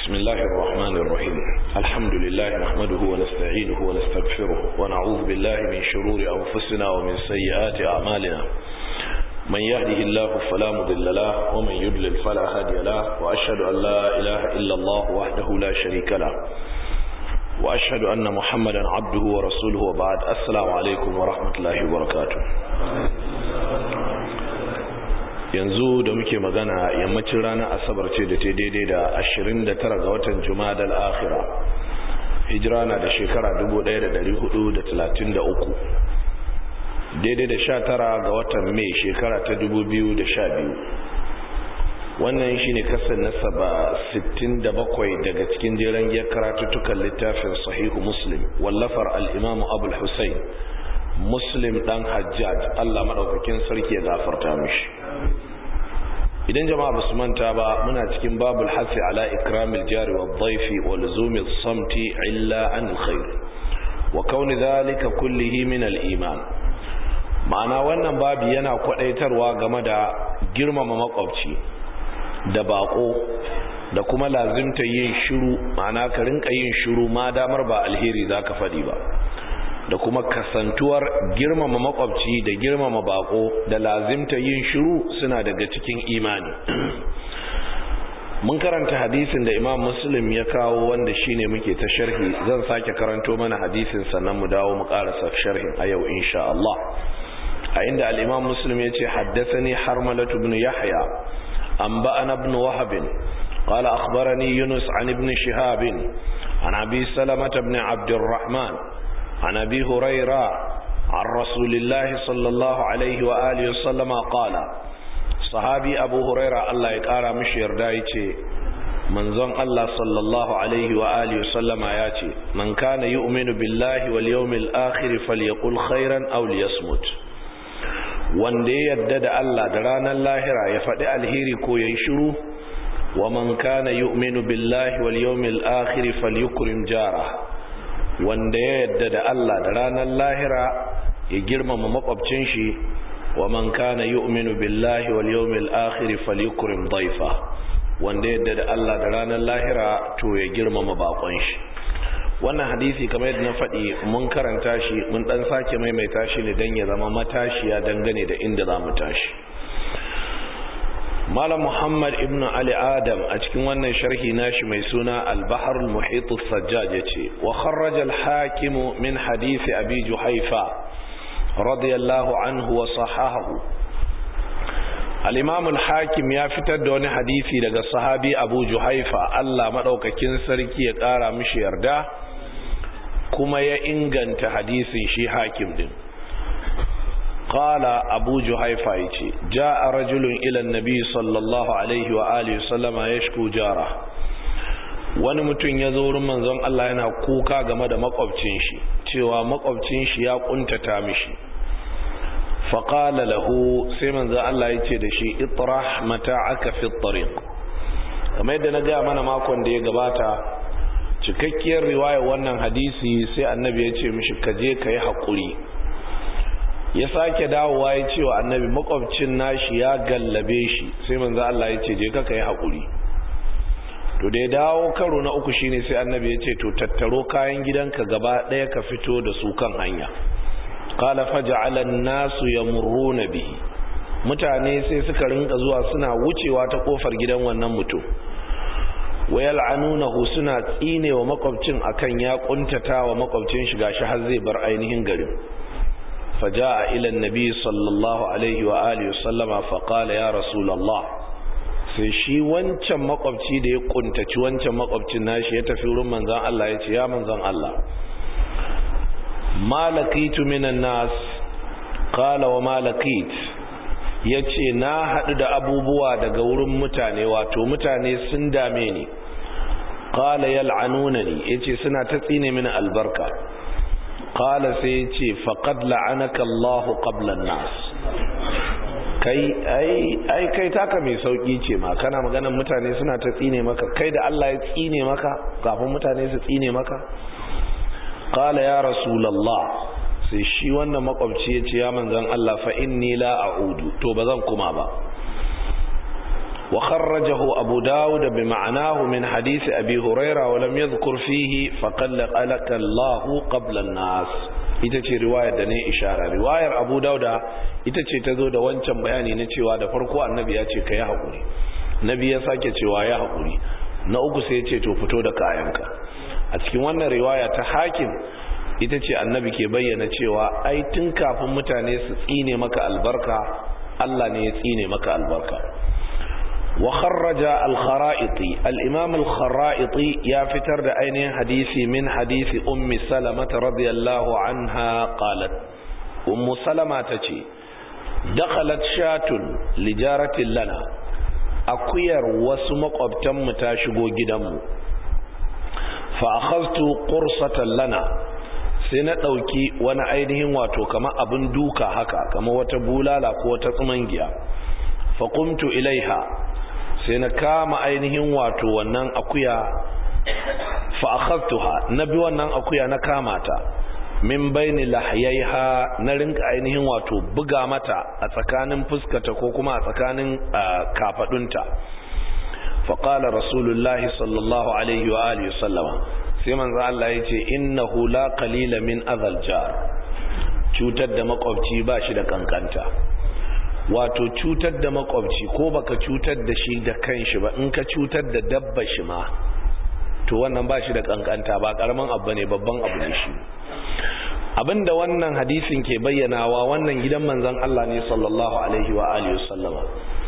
بسم الله الرحمن الرحيم الحمد لله نحمده ونستعينه ونستغفره ونعوذ بالله من شرور أنفسنا ومن سيئات أعمالنا من يهده الله فلا مضل له ومن يضلل فلا هادي له وأشهد أن لا إله إلا الله وحده لا شريك له وأشهد أن محمدا عبده ورسوله وبعد السلام عليكم ورحمة الله وبركاته yanzu da muke magana yammacin ranar asabar ce da ta daidai da 29 ga watan jumadal akhira hijira na da shekara 1433 daidai da 19 ga watan mai shekara ta 2012 wannan shi ne kasar na saba 67 daga cikin jeren giyar karatuttukan littafin sahihu muslim wallafar al'imamu abul hussein muslim dan hajjaj allah maɗaukakin sarki ya gafarta mishi idan jama'a basu manta ba muna cikin babul hasi ala ikramil jari wa dhaifi wa luzumil samti illa an alkhair wa kauni dhalika kullihi min al-iman ma'ana wannan babu yana kwadaitarwa game da girmama makwabci da bako da kuma lazimta yin shiru ma'ana ka rinka yin shiru ma damar ba alheri zaka fadi ba da kuma kasantuwar girmama makwabci da girmama bako da lazimta yin shiru suna daga cikin imani mun karanta hadisin da imam muslim ya kawo wanda shine muke ta sharhi zan sake karanto mana hadisin sannan mu dawo mu karasa sharhin a yau insha Allah a inda al-imam muslim ya ce haddathani harmalatu ibn yahya anba'ana ibn wahab قال أخبرني يونس عن ابن شهاب عن أبي سلمة بن عبد الرحمن عن أبي هريرة عن رسول الله صلى الله عليه وآله وسلم قال صحابي أبو هريرة الله يقارى مشير دايتي منزون الله صلى الله عليه وآله وسلم آياتي من كان يؤمن بالله واليوم الآخر فليقل خيرا أو ليصمت wanda ya yadda da Allah da ranar lahira ya faɗi alheri ko ya yi shiru wa man kana yu'minu billahi wal yawmil akhir falyukrim jara wanda ya yadda da Allah da ranar lahira ya girmama makwabcin shi wa man kana yu'minu billahi wal yawmil akhir falyukrim dhayfa wanda ya yadda da Allah da ranar lahira to ya girmama bakon shi wannan hadisi kamar yadda na faɗi mun karanta shi mun dan sake maimaita shi ne dan ya zama matashiya dangane da inda za mu tashi Malam Muhammad ibn Ali Adam a cikin wannan sharhi nashi mai suna Al-Bahr al-Muhit al-Sajjaj yace wa kharraja al-Hakim min hadith Abi Juhayfa radiyallahu anhu wa sahahahu Al-Imam al-Hakim ya fitar da wani hadisi daga sahabi Abu Juhayfa Allah madaukakin sarki ya kara mishi yarda kuma ya inganta hadisin shi Hakim din قال أبو جهيفة جاء رجل إلى النبي صلى الله عليه وآله وسلم يشكو جاره wani mutum ya zo wurin manzon Allah yana kuka game da makwabcin shi cewa makwabcin shi ya kuntata mishi faqala lahu sai manzon Allah ya ce da shi itrah mata'aka fi at-tariq kamar yadda na ga mana makon da ya gabata cikakkiyar riwayar wannan hadisi sai annabi ya ce mishi ka je ka yi haƙuri ya sake dawowa ya ce wa annabi makwabcin nashi ya gallabe shi sai manzo Allah ya ce je ka kai hakuri to da ya dawo karo na uku shine sai annabi ya ce to tattaro kayan gidanka gaba daya ka fito da su kan hanya qala faj'ala an-nasu yamurruna bihi mutane sai suka rinka zuwa suna wucewa ta kofar gidan wannan mutum wayal'anunahu suna tsinewa makwabcin akan ya kuntata wa makwabcin shi gashi har zai bar ainihin garin فجاء إلى النبي صلى الله عليه وآله وسلم فقال يا رسول الله sai shi wancan makwabci da ya kuntaci wancan makwabcin nashi ya tafi wurin manzan Allah ya ce ya manzan Allah malakitu minan nas qala wa malakit yace na hadu da abubuwa daga wurin mutane wato mutane sun dame ni qala yal'anunani yace suna ta tsine mini albarka qala sai yace faqad la'anaka Allah qabla an-nas kai ai ai kai taka mai sauki ce ma kana maganar mutane suna ta tsine maka kai da Allah ya tsine maka kafin mutane su tsine maka qala ya rasulullah sai shi wannan makwabci yace ya manzon Allah fa inni la a'udu to bazan kuma ba وخرجه أبو داود بمعناه من حديث أبي هريرة ولم يذكر فيه فقل قلك الله قبل الناس ita ce riwayar da ne ishara riwayar abu dauda ita ce ta zo da wancan bayani na cewa da farko annabi ya ce ka yi haƙuri nabi ya sake cewa ya haƙuri na uku sai ya ce to fito da kayanka a cikin wannan riwaya ta hakim ita ce annabi ke bayyana cewa ai tun kafin mutane su tsine maka albarka Allah ne ya tsine maka albarka وخرج الخرائطي الإمام الخرائطي يافتر دعيني حديثي من حديث أم سلمة رضي الله عنها قالت أم سلمة تشي دخلت شاة لجارة لنا أكوير وسمق أبتم تاشقو جدم فأخذت قرصة لنا sai na ɗauki wani ainihin wato kama abin duka haka kama wata bulala ko wata tsumangiya faƙumtu ilaiha sai na kama ainihin wato wannan akuya fa akhadtuha na bi wannan akuya na kama ta min baini lahyaiha na rinka ainihin wato buga mata a tsakanin fuskata ko kuma a tsakanin kafadunta fa qala rasulullahi sallallahu alaihi wa alihi sallama sai manzo Allah yace innahu la qalila min adhal jar cutar da makwabci ba shi da kankanta wato cutar da makwabci ko baka cutar da shi da kanshi ba in ka cutar da dabba shi ma to wannan ba shi da kankanta ba karaman abu ne babban abu ne shi abinda wannan hadisin ke bayyanawa wannan gidan manzon Allah ne sallallahu alaihi wa alihi wasallama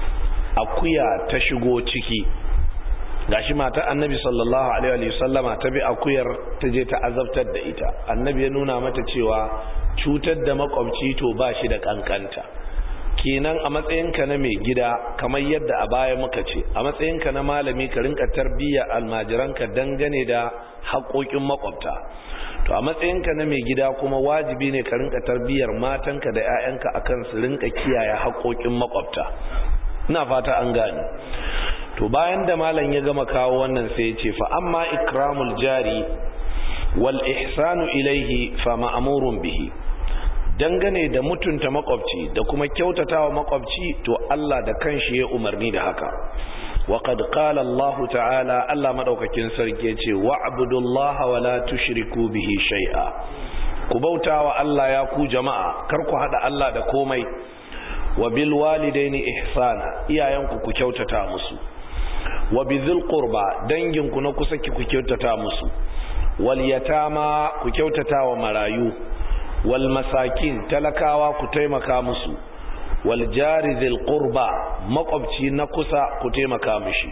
akuya ta shigo ciki gashi mata annabi sallallahu alaihi wasallama ta bi akuyar ta je ta azabtar da ita annabi ya nuna mata cewa cutar da makwabci to ba shi da kankanta kenan a matsayinka na mai gida kamar yadda a baya muka ce a matsayinka na malami ka rinka tarbiyya almajiranka dangane da haƙoƙin makwabta to a matsayinka na mai gida kuma wajibi ne ka rinka tarbiyyar matanka da 'ya'yanka akan su rinka kiyaye haƙoƙin makwabta ina fata an gane to bayan da malam ya gama kawo wannan sai ya ce fa amma ikramul jari wal ihsanu ilaihi fa ma'murun bihi dangane da mutunta makwabci da kuma kyautatawa makwabci to Allah da kanshi ya umarni da haka wa qad qala Allah ta'ala Allah madaukakin sarki yace wa'budullaha wa la tushriku bihi shay'a ku bautawa Allah ya ku jama'a kar ku hada Allah da komai wa bil walidaini ihsana iyayenku ku kyautata musu wa bizil qurba danginku na kusa ki ku kyautata musu wal yatama ku kyautata wa marayu wal masakin talakawa ku taimaka musu wal jari dhil qurba makwabci na kusa ku taimaka mishi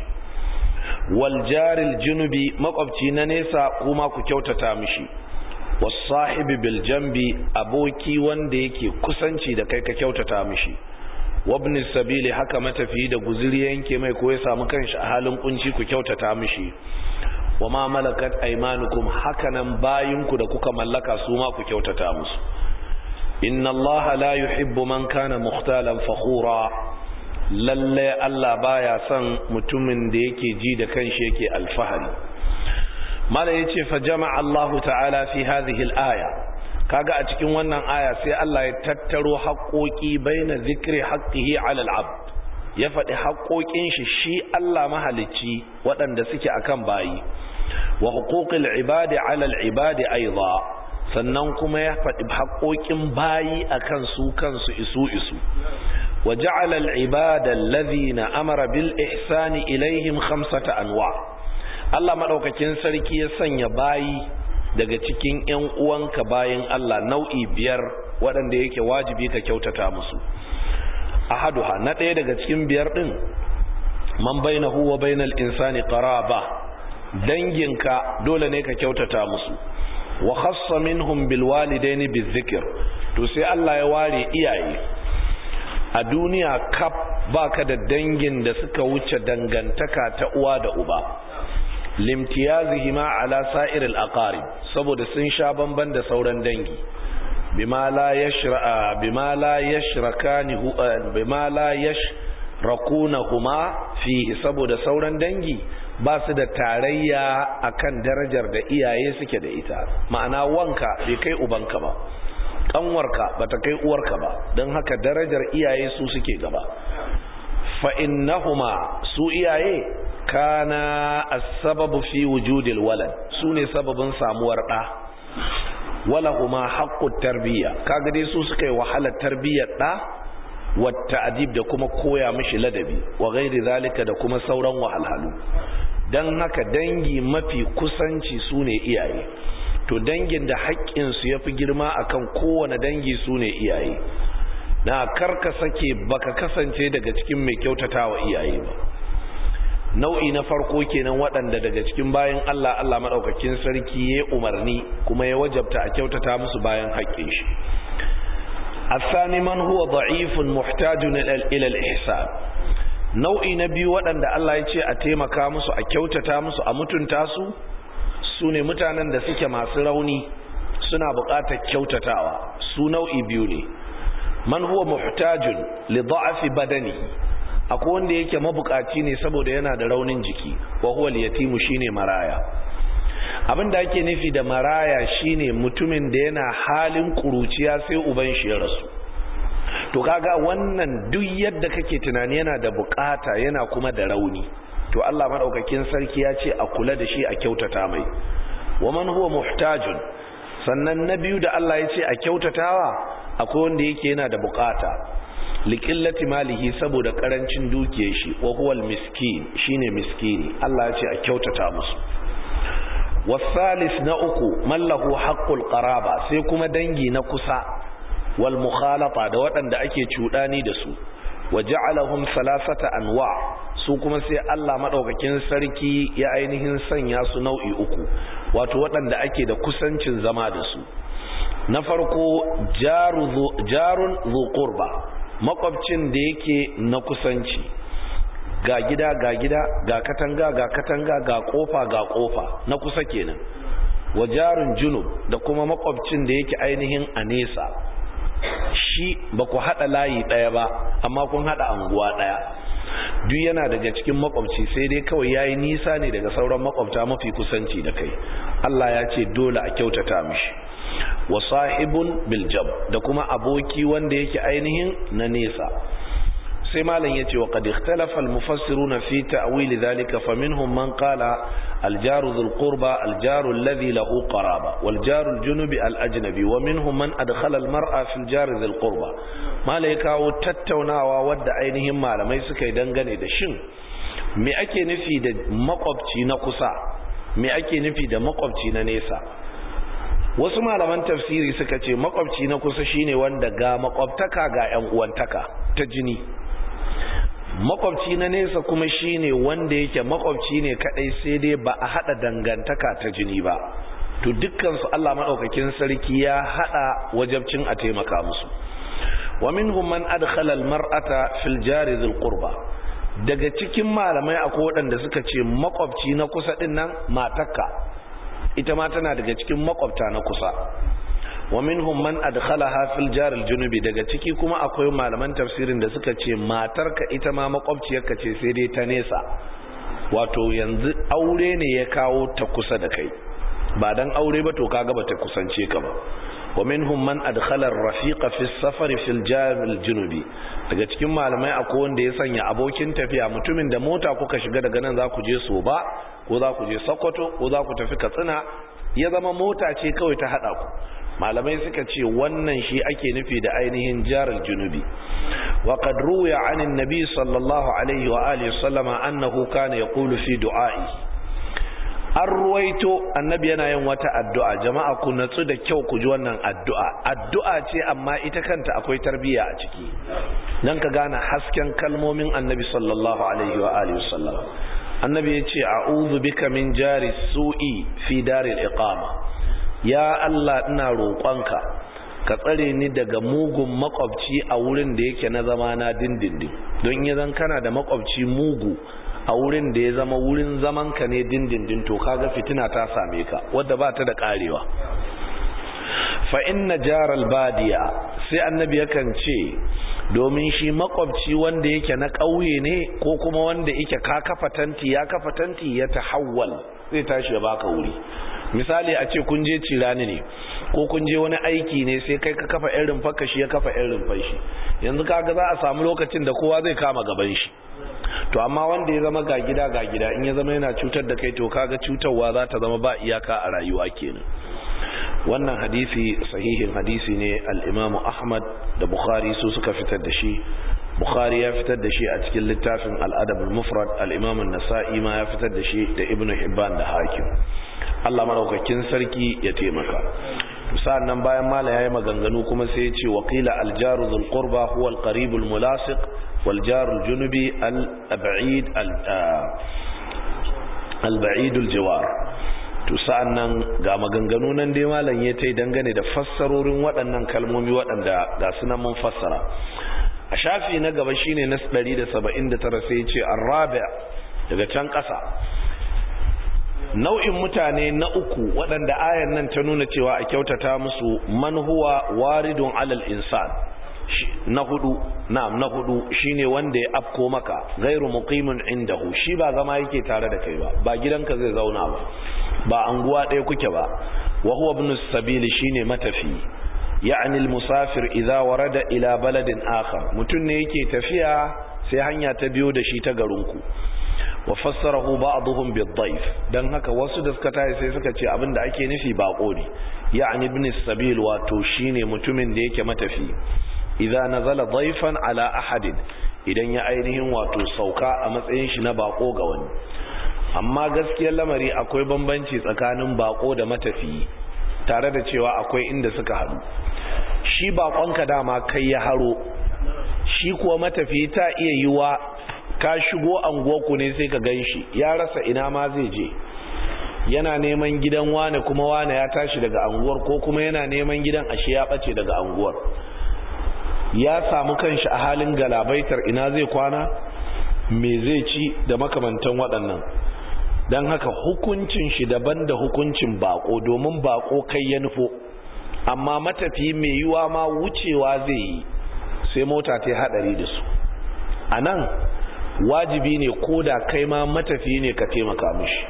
wal jaril junubi makwabci na nesa kuma ku kyautata mishi was sahibi bil jambi aboki wanda yake kusanci da kai ka kyautata mishi wabni sabili haka matafi da guzuri yanke mai ko ya samu kanshi a halin kunci ku kyautata mishi wa ma malakat aymanukum hakanan bayinku da kuka mallaka su ma ku kyautata musu inna allaha la yuhibbu man kana mukhtalan fakhura lalle Allah baya son mutumin da yake ji da kanshi yake alfahari mala yace fa jama'a Allah ta'ala fi hadhihi al-aya kaga a cikin wannan aya sai Allah ya tattaro haƙoƙi baina zikri haqqihi 'ala al-'abd ya faɗi haƙoƙin shi shi Allah mahalicci waɗanda suke akan bayi wa huquqil ibadi 'ala al-ibadi aiza sannan kuma ya faɗi haƙoƙin bayi akan su kansu isu isu wa ja'ala al-ibada alladhina amara bil ihsani ilaihim khamsata anwa' Allah madaukakin sarki ya sanya bayi daga cikin ƴan uwanka bayin Allah nau'i biyar waɗanda yake wajibi ka kyautata musu ahaduha na ɗaya daga cikin biyar ɗin man bainahu wa bainal insani qaraba danginka dole ne ka kyautata musu wa khassa minhum bil walidaini bizikr to sai Allah ya ware iyaye a duniya kaf baka da dangin da suka wuce dangantaka ta uwa da uba limtiyazihima ala sa'ir al-aqarib saboda sun sha bamban da sauran dangi bima la yashra bima la yashrakani bima la yashrakunahuma fihi saboda sauran dangi ba su da tarayya akan darajar da iyaye suke da ita ma'ana wanka bai kai ubanka ba kanwarka bata kai uwarka ba don haka darajar iyaye su suke gaba fa innahuma su iyaye kana as-sababu fi wujudil walad sune sababin samuwar da wala huma haqqut tarbiyya kaga dai su suka yi wahalar tarbiyyar da wata adib da kuma koya mishi ladabi wa gairi zalika da kuma sauran wahalhalu don haka dangi mafi kusanci su ne iyaye to dangin da haƙƙinsu ya fi girma akan kowane dangi su ne iyaye na karka sake baka kasance daga cikin mai kyautata wa iyaye ba nau'i na farko kenan waɗanda daga cikin bayan Allah Allah maɗaukakin sarki ya umarni kuma ya wajabta a kyautata musu bayan haƙƙin shi الثاني من هو ضعيف محتاج إلى الإحسان nau'i na biyu waɗanda Allah ya ce a taimaka musu a kyautata musu a mutunta su su ne mutanen da suke masu rauni suna buƙatar kyautatawa su nau'i biyu ne man huwa muhtajun li da'afi badani akwai wanda yake mabukaci ne saboda yana da raunin jiki wa huwa al-yatimu shine maraya abin da ake nufi da maraya shine mutumin da yana halin kuruciya sai uban shi ya rasu to kaga wannan duk yadda kake tunani yana da bukata yana kuma da rauni to Allah madaukakin sarki ya ce a kula da shi a kyautata mai wa man huwa muhtajun sannan na biyu da Allah ya ce a kyautatawa akwai wanda yake yana da bukata liqillati malihi saboda karancin dukiyar shi wa huwa miskin shine miskini Allah ya ce a kyautata musu wasalis na uku mallahu haqqul qaraba sai kuma dangi na kusa wal mukhalata da waɗanda ake cuɗani da su waja'alahum salasata anwa su kuma sai Allah madaukakin sarki ya ainihin sanya su nau'i uku wato waɗanda ake da kusancin zama da su na farko jarun zu qurba makwabcin da yake na kusanci ga gida ga gida ga katanga ga katanga ga kofa ga kofa na kusa kenan wa jarun junub da kuma makwabcin da yake ainihin a nesa shi ba ku haɗa layi ɗaya ba amma kun haɗa anguwa ɗaya duk yana daga cikin makwabci sai dai kawai ya yi nisa ne daga sauran makwabta mafi kusanci da kai Allah ya ce dole a kyautata mishi wa sahibun biljab da kuma aboki wanda yake ainihin na nesa sai malam yace wa qad ikhtalafa al-mufassiruna fi ta'wil dhalika faminhum man qala al-jaru dhul qurba al-jaru alladhi lahu qaraba wal jaru al-junubi al-ajnabi wa minhum man adkhala al-mar'a fi al-jari dhul qurba malai kawo tattaunawa wadda ainihin malamai suka yi dangane da shin me ake nufi da makwabci na kusa me ake nufi da makwabci na nesa wasu malaman tafsiri suka ce makwabci na kusa shine wanda ga makwabtaka ga yan uwantaka ta jini makwabci na nesa kuma shine wanda yake makwabci ne kadai sai dai ba a hada dangantaka ta jini ba to dukkan su Allah madaukakin sarki ya hada wajabcin a taimaka musu wa minhum man adkhala almar'ata fil jari dhil qurba daga cikin malamai akwai waɗanda suka ce makwabci na kusa din nan matakka ita ma tana daga cikin makwabta na kusa wa minhum man adkhalaha fil jar al junubi daga ciki kuma akwai malaman tafsirin da suka ce matarka ita ma makwabciyarka ce sai dai ta nesa wato yanzu aure ne ya kawo ta kusa da kai ba dan aure ba to kaga bata kusance ka ba wa minhum man adkhala ar-rafiqa fi as-safar fi al-jar al-junubi daga cikin malamai akwai wanda ya sanya abokin tafiya mutumin da mota kuka shiga daga nan za ku je Soba ko za ku je Sokoto ko za ku tafi Katsina ya zama mota ce kawai ta hada ku malamai suka ce wannan shi ake nufi da ainihin jaral junubi wa qad ruya anin nabi sallallahu alaihi wa alihi sallama annahu kana yaqulu fi du'a'i an ruwaito annabi yana yin wata addu'a jama'a ku natsu da kyau ku ji wannan addu'a addu'a ce amma ita kanta akwai tarbiyya a ciki dan ka gane hasken kalmomin annabi sallallahu alaihi wa alihi sallama annabi ya ce a'udhu bika min jari su'i fi daril iqama ya Allah ina roƙonka ka tsare ni daga mugun makwabci a wurin da yake na zama na dindindin don ya zan kana da makwabci mugu a wurin da ya zama wurin zaman ka ne dindindin to kaga fitina ta same ka wadda ba ta da karewa fa inna jaral badiya sai annabi yakan ce domin shi makwabci wanda yake na ƙauye ne ko kuma wanda yake ka kafa tanti ya kafa tanti ya tahawwal zai tashi ya baka wuri misali a ce kun je cirani ne ko kun je wani aiki ne sai kai ka kafa irin fakka shi ya kafa irin fashi yanzu kaga za a samu lokacin da kowa zai kama gaban shi to amma wanda ya zama ga gida ga gida in ya zama yana cutar da kai to kaga cutarwa za ta zama ba iyaka a rayuwa kenan wannan hadisi sahihin hadisi ne al-Imam Ahmad da Bukhari su suka fitar da shi Bukhari ya fitar da shi a cikin littafin al-Adab al-Mufrad al-Imam an-Nasa'i ma ya fitar da shi da Ibn Hibban da Hakim Allah madaukakin sarki ya taimaka sa'an nan bayan mala yayi maganganu kuma sai ya ce waqila al-jaru dhul qurba huwa al-qarib al-mulasiq wal jaru al-junubi al-ba'id al-ba'id al-jawar to sa'an nan ga maganganu nan dai malam ya tai dangane da fassarorin waɗannan kalmomi waɗanda ga sunan mun fassara a shafi na gaba shine na 179 sai ya ce ar-rabi' daga can ƙasa nau'in mutane na uku waɗanda ayan nan ta nuna cewa a kyautata musu man huwa waridun alal insan na hudu na'am na hudu shine wanda ya afko maka ghairu muqimin indahu shi ba zama yake tare da kai ba ba gidanka zai zauna ba ba anguwa ɗaya kuke ba wa huwa ibn sabili shine matafi ya'ni al-musafir idza warada ila baladin akhar mutun ne yake tafiya sai hanya ta biyo da shi ta garinku wa fassarahu ba'dhum bid-dayf dan haka wasu da suka tayi sai suka ce abinda ake nufi bako ne ya'ni ibn sabil wato shine mutumin da yake matafi idza nazala dayfan ala ahadin idan ya ainihin wato sauka a matsayin shi na bako ga wani amma gaskiyar lamari akwai bambanci tsakanin bako da matafi tare da cewa akwai inda suka haɗu shi bakonka dama kai ya haro shi kuwa matafi ta iya yiwa ka shigo anguwarku ne sai ka gan shi ya rasa ina ma zai je yana neman gidan wane kuma wane ya tashi daga anguwar ko kuma yana neman gidan ashe ya ɓace daga anguwar ya samu kanshi a halin galabaitar ina zai kwana me zai ci da makamantan waɗannan don haka hukuncin shi daban da hukuncin bako domin bako kai ya nufo amma matafi mai yiwa ma wucewa zai yi sai mota ta haɗari da su a nan wajibi ne ko da kai ma matafi ne ka taimaka mishi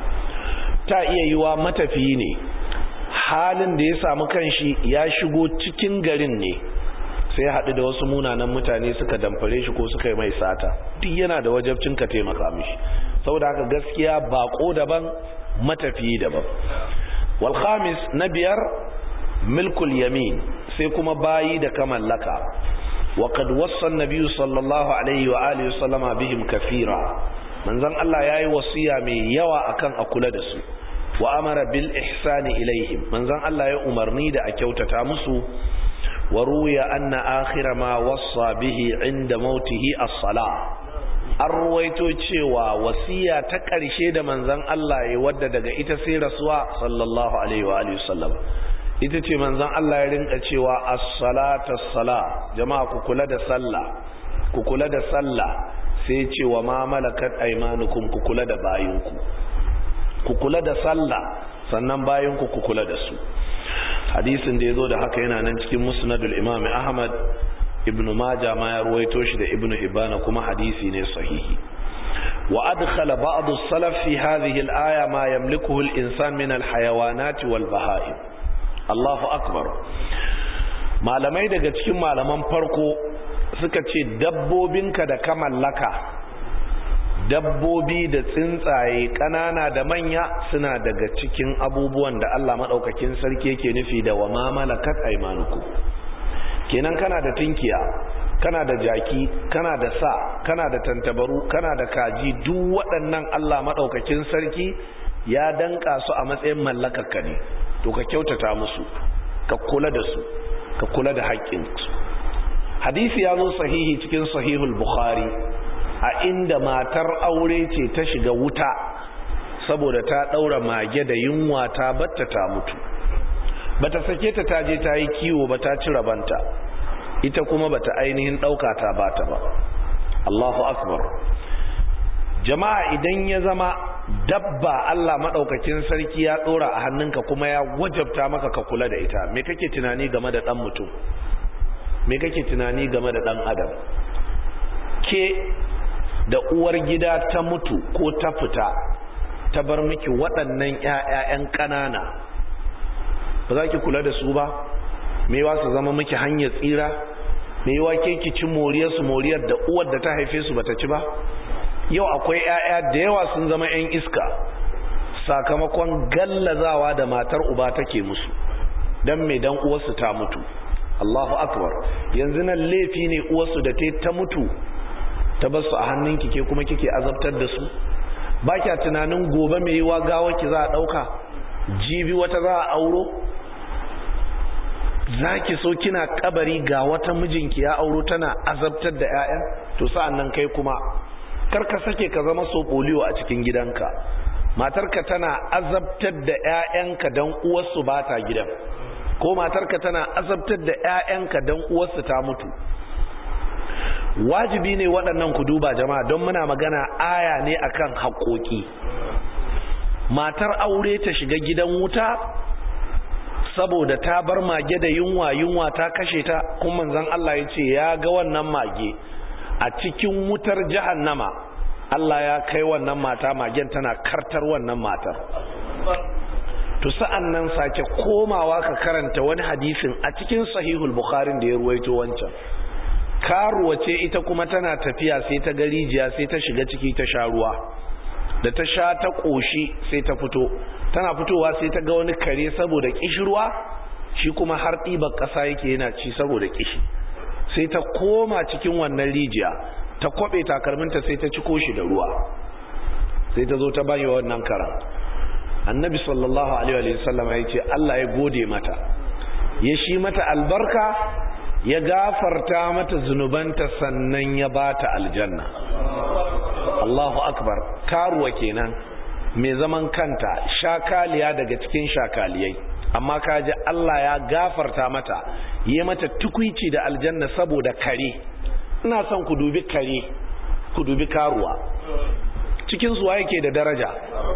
ta iya yiwa matafi ne halin da ya samu kanshi ya shigo cikin garin ne sai haɗu da wasu munanan mutane suka damfare shi ko suka yi mai sata duk yana da wajabcin ka taimaka mishi saboda haka gaskiya bako daban matafi daban wal khamis na biyar milkul yamin sai kuma bayi da ka mallaka وقد وصى النبي صلى الله عليه وآله وسلم بهم كثيرا من ذن الله ياي وصية مي يوا أكن أكل دسو وأمر بالإحسان إليهم من ذن الله يأمرني دا أكيوت تامسو وروي أن آخر ما وصى به عند موته الصلاة an ruwaito cewa wasiya ta ƙarshe da manzon Allah ya wadda daga ita sai rasuwa sallallahu alaihi wa alihi wasallam ita ce manzon Allah ya rinka cewa as-salata as-sala jama'a ku kula da sallah ku kula da sallah sai ce wa ma malakat aymanukum ku kula da bayinku ku kula da sallah sannan bayinku ku kula da su hadisin da yazo da haka yana nan cikin musnadul imam ahmad ibnu majah ma ya ruwaito shi da ibnu hibana kuma hadisi ne sahihi wa adkhala ba'd as-salaf fi hadhihi al-aya ma yamlikuhu al-insan min al-hayawanat wal-baha'im Allahu akbar malamai daga cikin malaman farko suka ce dabbobinka da ka mallaka dabbobi da tsuntsaye ƙanana da manya suna daga cikin abubuwan da Allah maɗaukakin sarki yake nufi da wa ma malakat aymanukum kenan kana da tinkiya kana da jaki kana da sa kana da tantabaru kana da kaji duk waɗannan Allah maɗaukakin sarki ya danka su a matsayin mallakarka ne to ka kyautata musu ka kula da su ka kula da haƙƙinsu hadisi ya zo sahihi cikin sahihul bukhari a inda matar aure ce ta shiga wuta saboda ta ɗaura mage da yunwa ta batta ta mutu bata sake ta taje ta yi kiwo ba ta ci rabanta ita kuma bata ainihin ɗauka ta bata ba Allahu akbar jama'a idan ya zama dabba Allah maɗaukakin sarki ya ɗora a hannunka kuma ya wajabta maka ka kula da ita me kake tunani game da ɗan mutum me kake tunani game da ɗan adam ke da uwar gida ta mutu ko ta fita ta bar miki waɗannan ƴaƴan ƙanana ba za ki kula da su ba me wa su zama miki hanyar tsira me wa ke ki ci moriyar su moriyar da uwar da ta haife su bata ci ba yau akwai 'ya'ya da yawa sun zama 'yan iska sakamakon gallazawa da matar uba take musu don mai dan uwarsu ta mutu Allahu akbar yanzu nan laifi ne uwarsu da ta mutu ta basu a hannunki ke kuma kike azabtar da su ba kya tunanin gobe mai yiwa gawa ki za a ɗauka jibi wata za a auro za ki so kina kabari ga wata mijinki ya auro tana azabtar da 'ya'yan to sa'an nan kai kuma karka sake ka zama so polio a cikin gidanka matarka tana azabtar da 'ya'yanka don uwarsu ba ta gidan ko matarka tana azabtar da 'ya'yanka don uwarsu ta mutu wajibi ne waɗannan ku duba jama'a don muna magana aya ne akan haƙoƙi matar aure ta shiga gidan wuta saboda ta bar mage da yunwa yunwa ta kashe ta kuma manzon Allah ya ce ya ga wannan mage a cikin wutar jahannama Allah ya kai wannan mata magen tana kartar wannan matar to sa'an nan sake komawa ka karanta wani hadisin a cikin sahihul bukharin da ya ruwaito wancan karuwa ce ita kuma tana tafiya sai ta garijiya sai ta shiga ciki ta sha ruwa da ta sha ta ƙoshi sai ta fito tana fitowa sai ta ga wani kare saboda kishirwa shi kuma har ɗibar ƙasa yake yana ci saboda kishi sai ta koma cikin wannan rijiya ta kwabe takalminta sai ta ciko shi da ruwa sai ta zo ta bayi wannan karan annabi sallallahu alaihi wa sallam ya ce Allah ya gode mata ya shi mata albarka ya gafarta mata zunubanta sannan ya bata aljanna Allahu akbar karuwa kenan mai zaman kanta shakaliya daga cikin shakaliyai amma kaji Allah ya gafarta mata yi mata tukwici da aljanna saboda kare ina son ku dubi kare ku dubi karuwa cikin suwa yake da daraja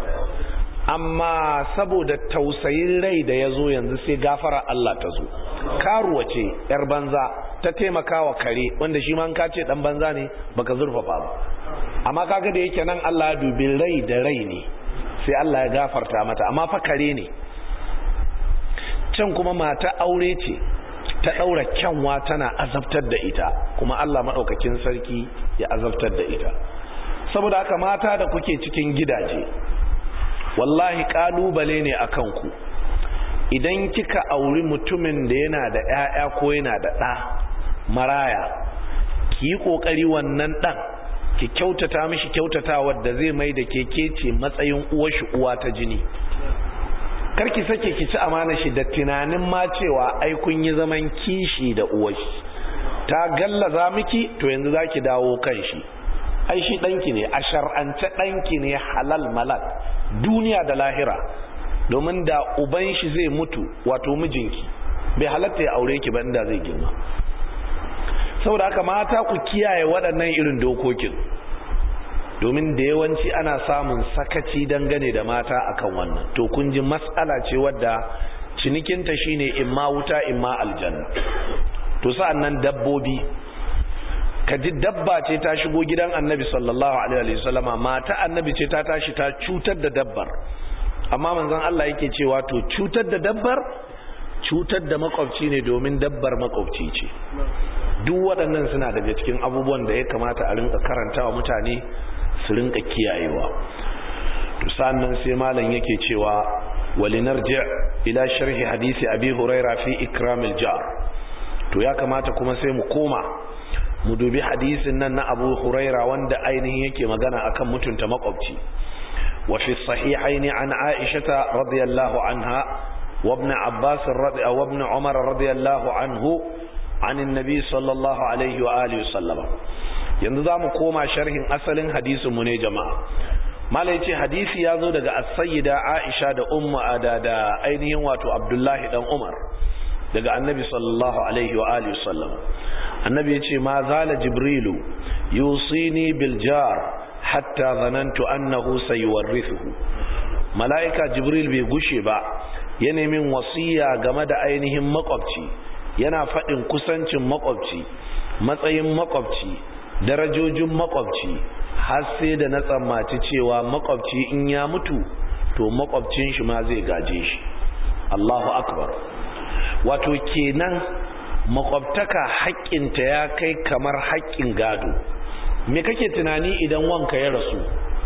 amma saboda tausayin rai da ya zo yanzu sai gafara Allah ta zo karuwa ce yar banza ta taimaka wa kare wanda shi ma ka ce dan banza ne baka zurfafa ba amma kaga da yake nan Allah ya dubi rai da rai ne sai Allah ya gafarta mata amma fa kare ne can kuma mata aure ce ta daura kyanwa tana azabtar da ita kuma Allah madaukakin sarki ya azabtar da ita saboda haka mata da kuke cikin gidaje wallahi kalubale ne akan ku idan kika auri mutumin da yana da ƴaƴa ko yana da ɗa maraya ki yi ƙoƙari wannan ɗan ki kyautata mishi kyautatawa da zai mai da keke ce matsayin uwashi uwa ta jini karki sake ki ci amana shi da tunanin ma cewa ai kun yi zaman kishi da uwashi ta gallaza miki to yanzu zaki dawo kan shi ai shi danki ne a shar'ance danki ne halal malak duniya da lahira domin da uban shi zai mutu wato mijinki bai halatta ya aure ki ba inda zai girma saboda haka mata ku kiyaye waɗannan irin dokokin domin da yawanci ana samun sakaci dangane da mata akan wannan to kun ji matsala ce wadda cinikinta shine imma wuta imma aljanna to sa'an nan dabbobi ka ji dabba ce ta shigo gidan annabi sallallahu alaihi wasallama mata annabi ce ta tashi ta cutar da dabbar amma manzon Allah yake cewa to cutar da dabbar cutar da makwabci ne domin dabbar makwabci ce duk waɗannan suna daga cikin abubuwan da ya kamata a rinka karantawa mutane su rinka kiyayewa to sannan sai malam yake cewa walinarji ila sharhi hadisi abi huraira fi ikramil jar to ya kamata kuma sai mu koma mu dubi hadisin nan na abu huraira wanda ainihin yake magana akan mutunta makwabci wa fi sahihaini an aisha radiyallahu anha wa ibn abbas radi wa ibn umar radiyallahu anhu عن النبي صلى الله عليه وآله وسلم yanzu za mu koma sharhin asalin hadisinmu ne jama'a malai ce hadisi ya zo daga as-sayyida Aisha da umma da da ainihin wato Abdullahi dan Umar daga annabi sallallahu alaihi wa alihi wasallam annabi yace ma zala jibrilu yusini bil jar hatta zanantu annahu sayuwarrithuhu malaika jibril bai gushe ba ya min wasiya game da ainihin makwabci yana faɗin kusancin makwabci matsayin makwabci darajojin makwabci har sai da na tsammaci cewa makwabci in ya mutu to makwabcin shi ma zai gaje shi Allahu akbar wato kenan makwabtaka haƙƙinta ya kai kamar haƙƙin gado me kake tunani idan wanka ya rasu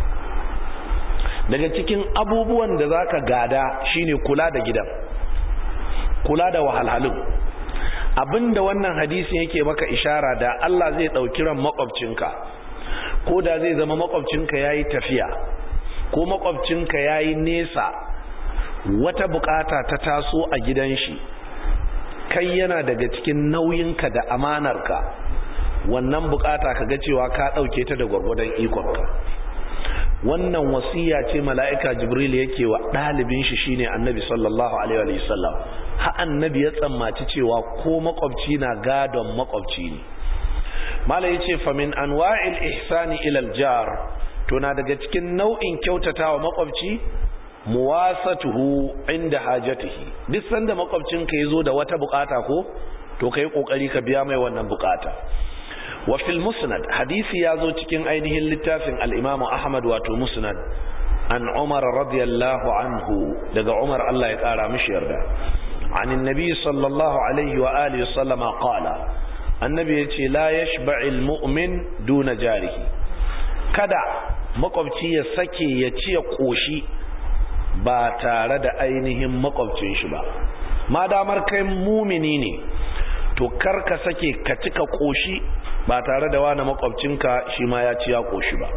daga cikin abubuwan da zaka gada shine kula da gidan kula da wahalhalun abinda wannan hadisin yake maka ishara da Allah zai dauki ran makwabcinka ko da zai zama makwabcinka yayi tafiya ko makwabcinka yayi nesa wata bukata ta taso a gidan shi kai yana daga cikin nauyinka da amanarka wannan bukata kaga cewa ka dauke ta da gwargwadon ikonka wannan wasiya ce mala'ika jibril yake wa ɗalibin shi shine annabi sallallahu alaihi wa sallam ha annabi ya tsammaci cewa ko makwabci na gadon makwabci ne mala yace fa min anwa'il ihsani ila al-jar to na daga cikin nau'in kyautatawa makwabci muwasatuhu inda hajatihi duk sanda makwabcinka yazo da wata bukata ko to kai kokari ka biya mai wannan bukata wa fil musnad hadisi yazo cikin ainihin littafin al-Imam Ahmad wato musnad an Umar radiyallahu anhu daga Umar Allah ya kara mishi yarda عن النبي صلى الله عليه وآله وسلم قال النبي يتي لا يشبع المؤمن دون جاره kada makwabci ya sake ya ci ya koshi ba tare da ainihin makwabcin shi ba ma damar kai mumini ne to kar ka sake ka cika koshi ba tare da wani makwabcinka shi ma ya ci ya koshi ba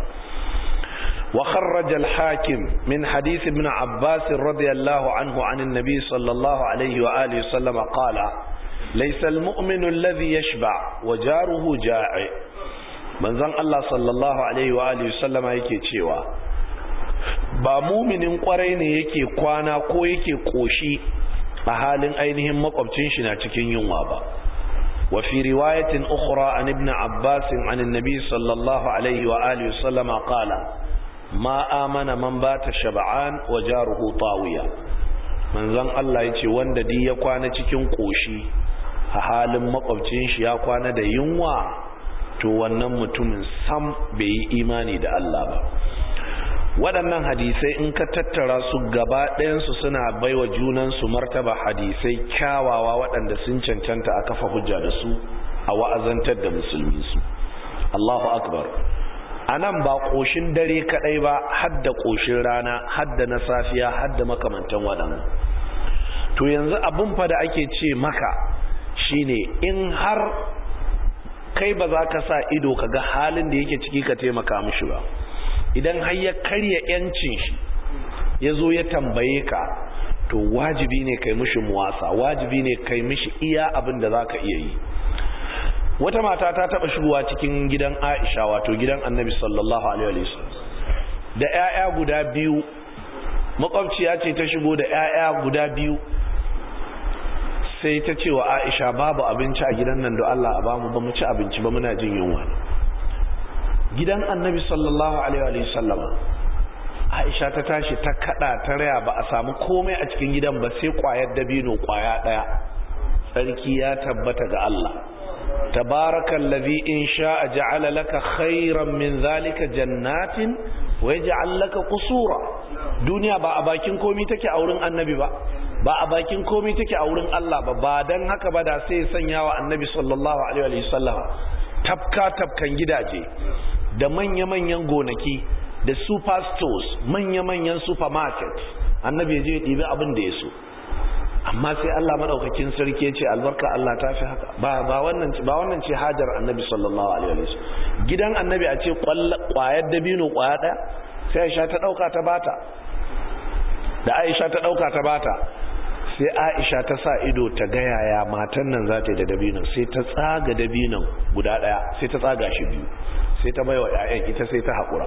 wa kharraja al-hakim min hadith ibn abbas radiyallahu anhu an an-nabi sallallahu alayhi wa alihi sallam qala laysa al-mu'minu alladhi yashba wa jaruhu ja'i manzon Allah sallallahu alaihi wa alihi sallama yake cewa ba muminin kwarai ne yake kwana ko yake koshi a halin ainihin makwabcin shi na cikin yunwa ba wa fi riwayatin ukhra an ibn abbas an annabi sallallahu alaihi wa alihi sallama qala ma amana man bata shab'an wa jaruhu tawiya manzon Allah yace wanda di ya kwana cikin koshi a halin makwabcin shi ya kwana da yunwa to wannan mutumin sam bai yi imani da Allah ba waɗannan hadisai in ka tattara su gaba ɗayansu suna baiwa junansu martaba hadisai kyawawa waɗanda sun cancanta a kafa hujja da su a wa'azantar da musulmi su Allahu akbar a nan ba ƙoshin dare kaɗai ba hadda ƙoshin rana hadda na safiya hadda makamantan waɗannan to yanzu abin fa da ake ce maka shine in har kai ba za ka sa ido ka ga halin da yake ciki ka taimaka mishi ba idan har ya karya yancin shi ya zo ya tambaye ka to wajibi ne kai mishi muwasa wajibi ne kai mishi iya abin da za ka iya yi wata mata ta taba shigowa cikin gidan aisha wato gidan annabi sallallahu alaihi wasallam da 'ya'ya guda biyu makwabciya ce ta shigo da 'ya'ya guda biyu sai ta ce wa aisha babu abinci a gidan nan da Allah a bamu ba mu ci abinci ba muna jin yunwa gidan annabi sallallahu alaihi wa sallama aisha ta tashi ta kada ta raya ba a samu komai a cikin gidan ba sai kwayar dabino kwaya daya sarki ya tabbata ga Allah tabarakallazi in sha'a ja'ala laka khairan min zalika jannatin wa yaj'al laka qusura duniya ba a bakin komai take a wurin annabi ba ba a bakin komai take a wurin Allah ba ba dan haka ba da sai sanya wa annabi sallallahu alaihi wa sallam tafka tafkan gidaje da manya-manyan gonaki da super stores manya-manyan supermarket annabi ya je ya ɗibi abin da ya so amma sai Allah madaukakin sarki ya ce albarka Allah ta fi haka ba ba wannan ba wannan ce hajar annabi sallallahu alaihi wa sallam gidan annabi a ce kwayar dabino kwaya daya sai Aisha ta dauka ta bata da Aisha ta dauka ta bata sai Aisha ta sa ido ta ga yaya matan nan za ta yi da dabinon sai ta tsaga dabinon guda daya sai ta tsaga shi biyu sai ta baiwa ƴaƴan ita sai ta haƙura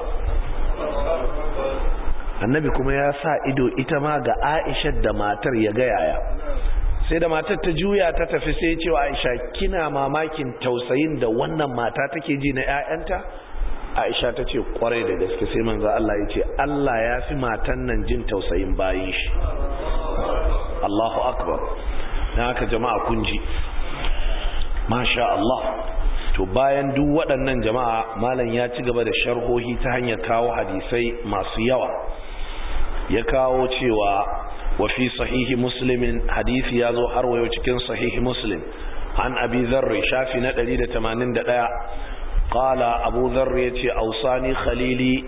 annabi kuma ya sa ido ita ma ga Aisha da matar ya ga yaya sai da matar ta juya ta tafi sai cewa Aisha kina mamakin tausayin da wannan mata take ji na ƴaƴanta Aisha ta ce kwarai da gaske sai manzo Allah ya ce Allah ya fi matan nan jin tausayin bayin shi Allahu akbar na haka jama'a kun ji masha Allah to bayan duk waɗannan jama'a malam ya ci gaba da sharhohi ta hanyar kawo hadisai masu yawa ya kawo cewa wa fi sahihi muslimin hadisi ya zo har wayo cikin sahihi muslim an abi zarri shafi na 181 qala abu dharr yace ausani khalili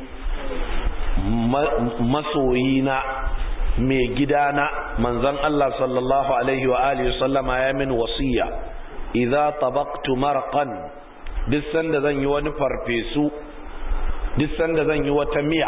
masoyina mai gidana manzon Allah sallallahu alaihi wa alihi sallama ya min wasiya idza tabaqtu marqan duk sanda zan yi wani farfesu duk sanda zan yi wata miya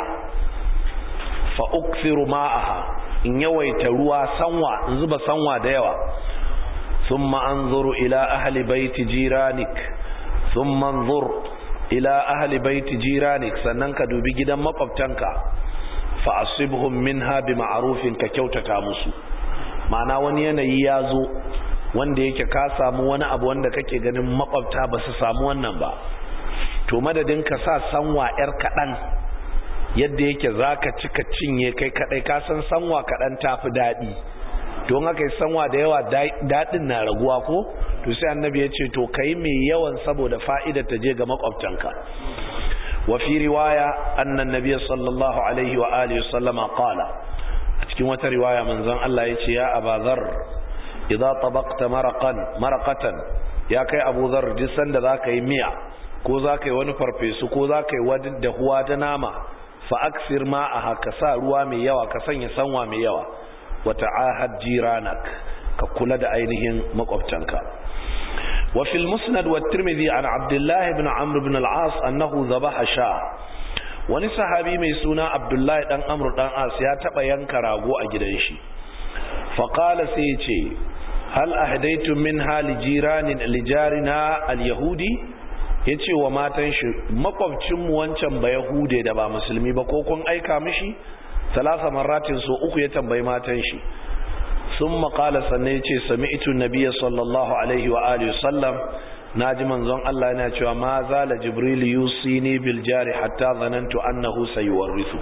fa ukthiru ma'aha in yawaita ruwa sanwa in zuba sanwa da yawa thumma anzuru ila ahli baiti jiranik thumma anzur ila ahli baiti jiranik sannan ka dubi gidan makwabtanka fa asibhum minha bi ma'rufin ka kyautata musu ma'ana wani yanayi ya zo wanda yake ka samu wani abu wanda kake ganin makwabta ba su samu wannan ba to madadin ka sa sanwa yar kaɗan yadda yake za ka cika cinye kai kaɗai ka san sanwa kaɗan tafi daɗi don haka yi sanwa da yawa daɗin na raguwa ko to sai annabi ya ce to ka yi mai yawan saboda fa'ida ta je ga makwabtanka wa fi riwaya annan nabi sallallahu alaihi wa alihi sallama qala a cikin wata riwaya manzon Allah ya ce ya abazar idza tabaqta maraqan maraqatan ya kai abu zar duk sanda zaka yi miya ko zaka yi wani farfesu ko zaka yi wani dahuwa ta nama fa aksir ma'aha ka sa ruwa mai yawa ka sanya sanwa mai yawa wa ta'ahad jiranak ka kula da ainihin makwabtanka wa fil musnad wa tirmidhi an abdullah ibn amr ibn al-as annahu dhabaha sha wani sahabi mai suna abdullahi dan amr dan as ya taba yanka rago a gidan shi fa qala sai ce hal ahdaytum min hali jiranin lijarina al-yahudi ya ce wa matan shi makwabcinmu wancan ba yahude da ba musulmi ba ko kun aika mishi talasa maratin so uku ya tambayi matan shi sun makala sannan ya ce sami itu nabiya sallallahu alaihi wa alihi sallam na ji manzon Allah yana cewa ma zala jibril yusini bil jari hatta zanantu annahu sayuwarrithu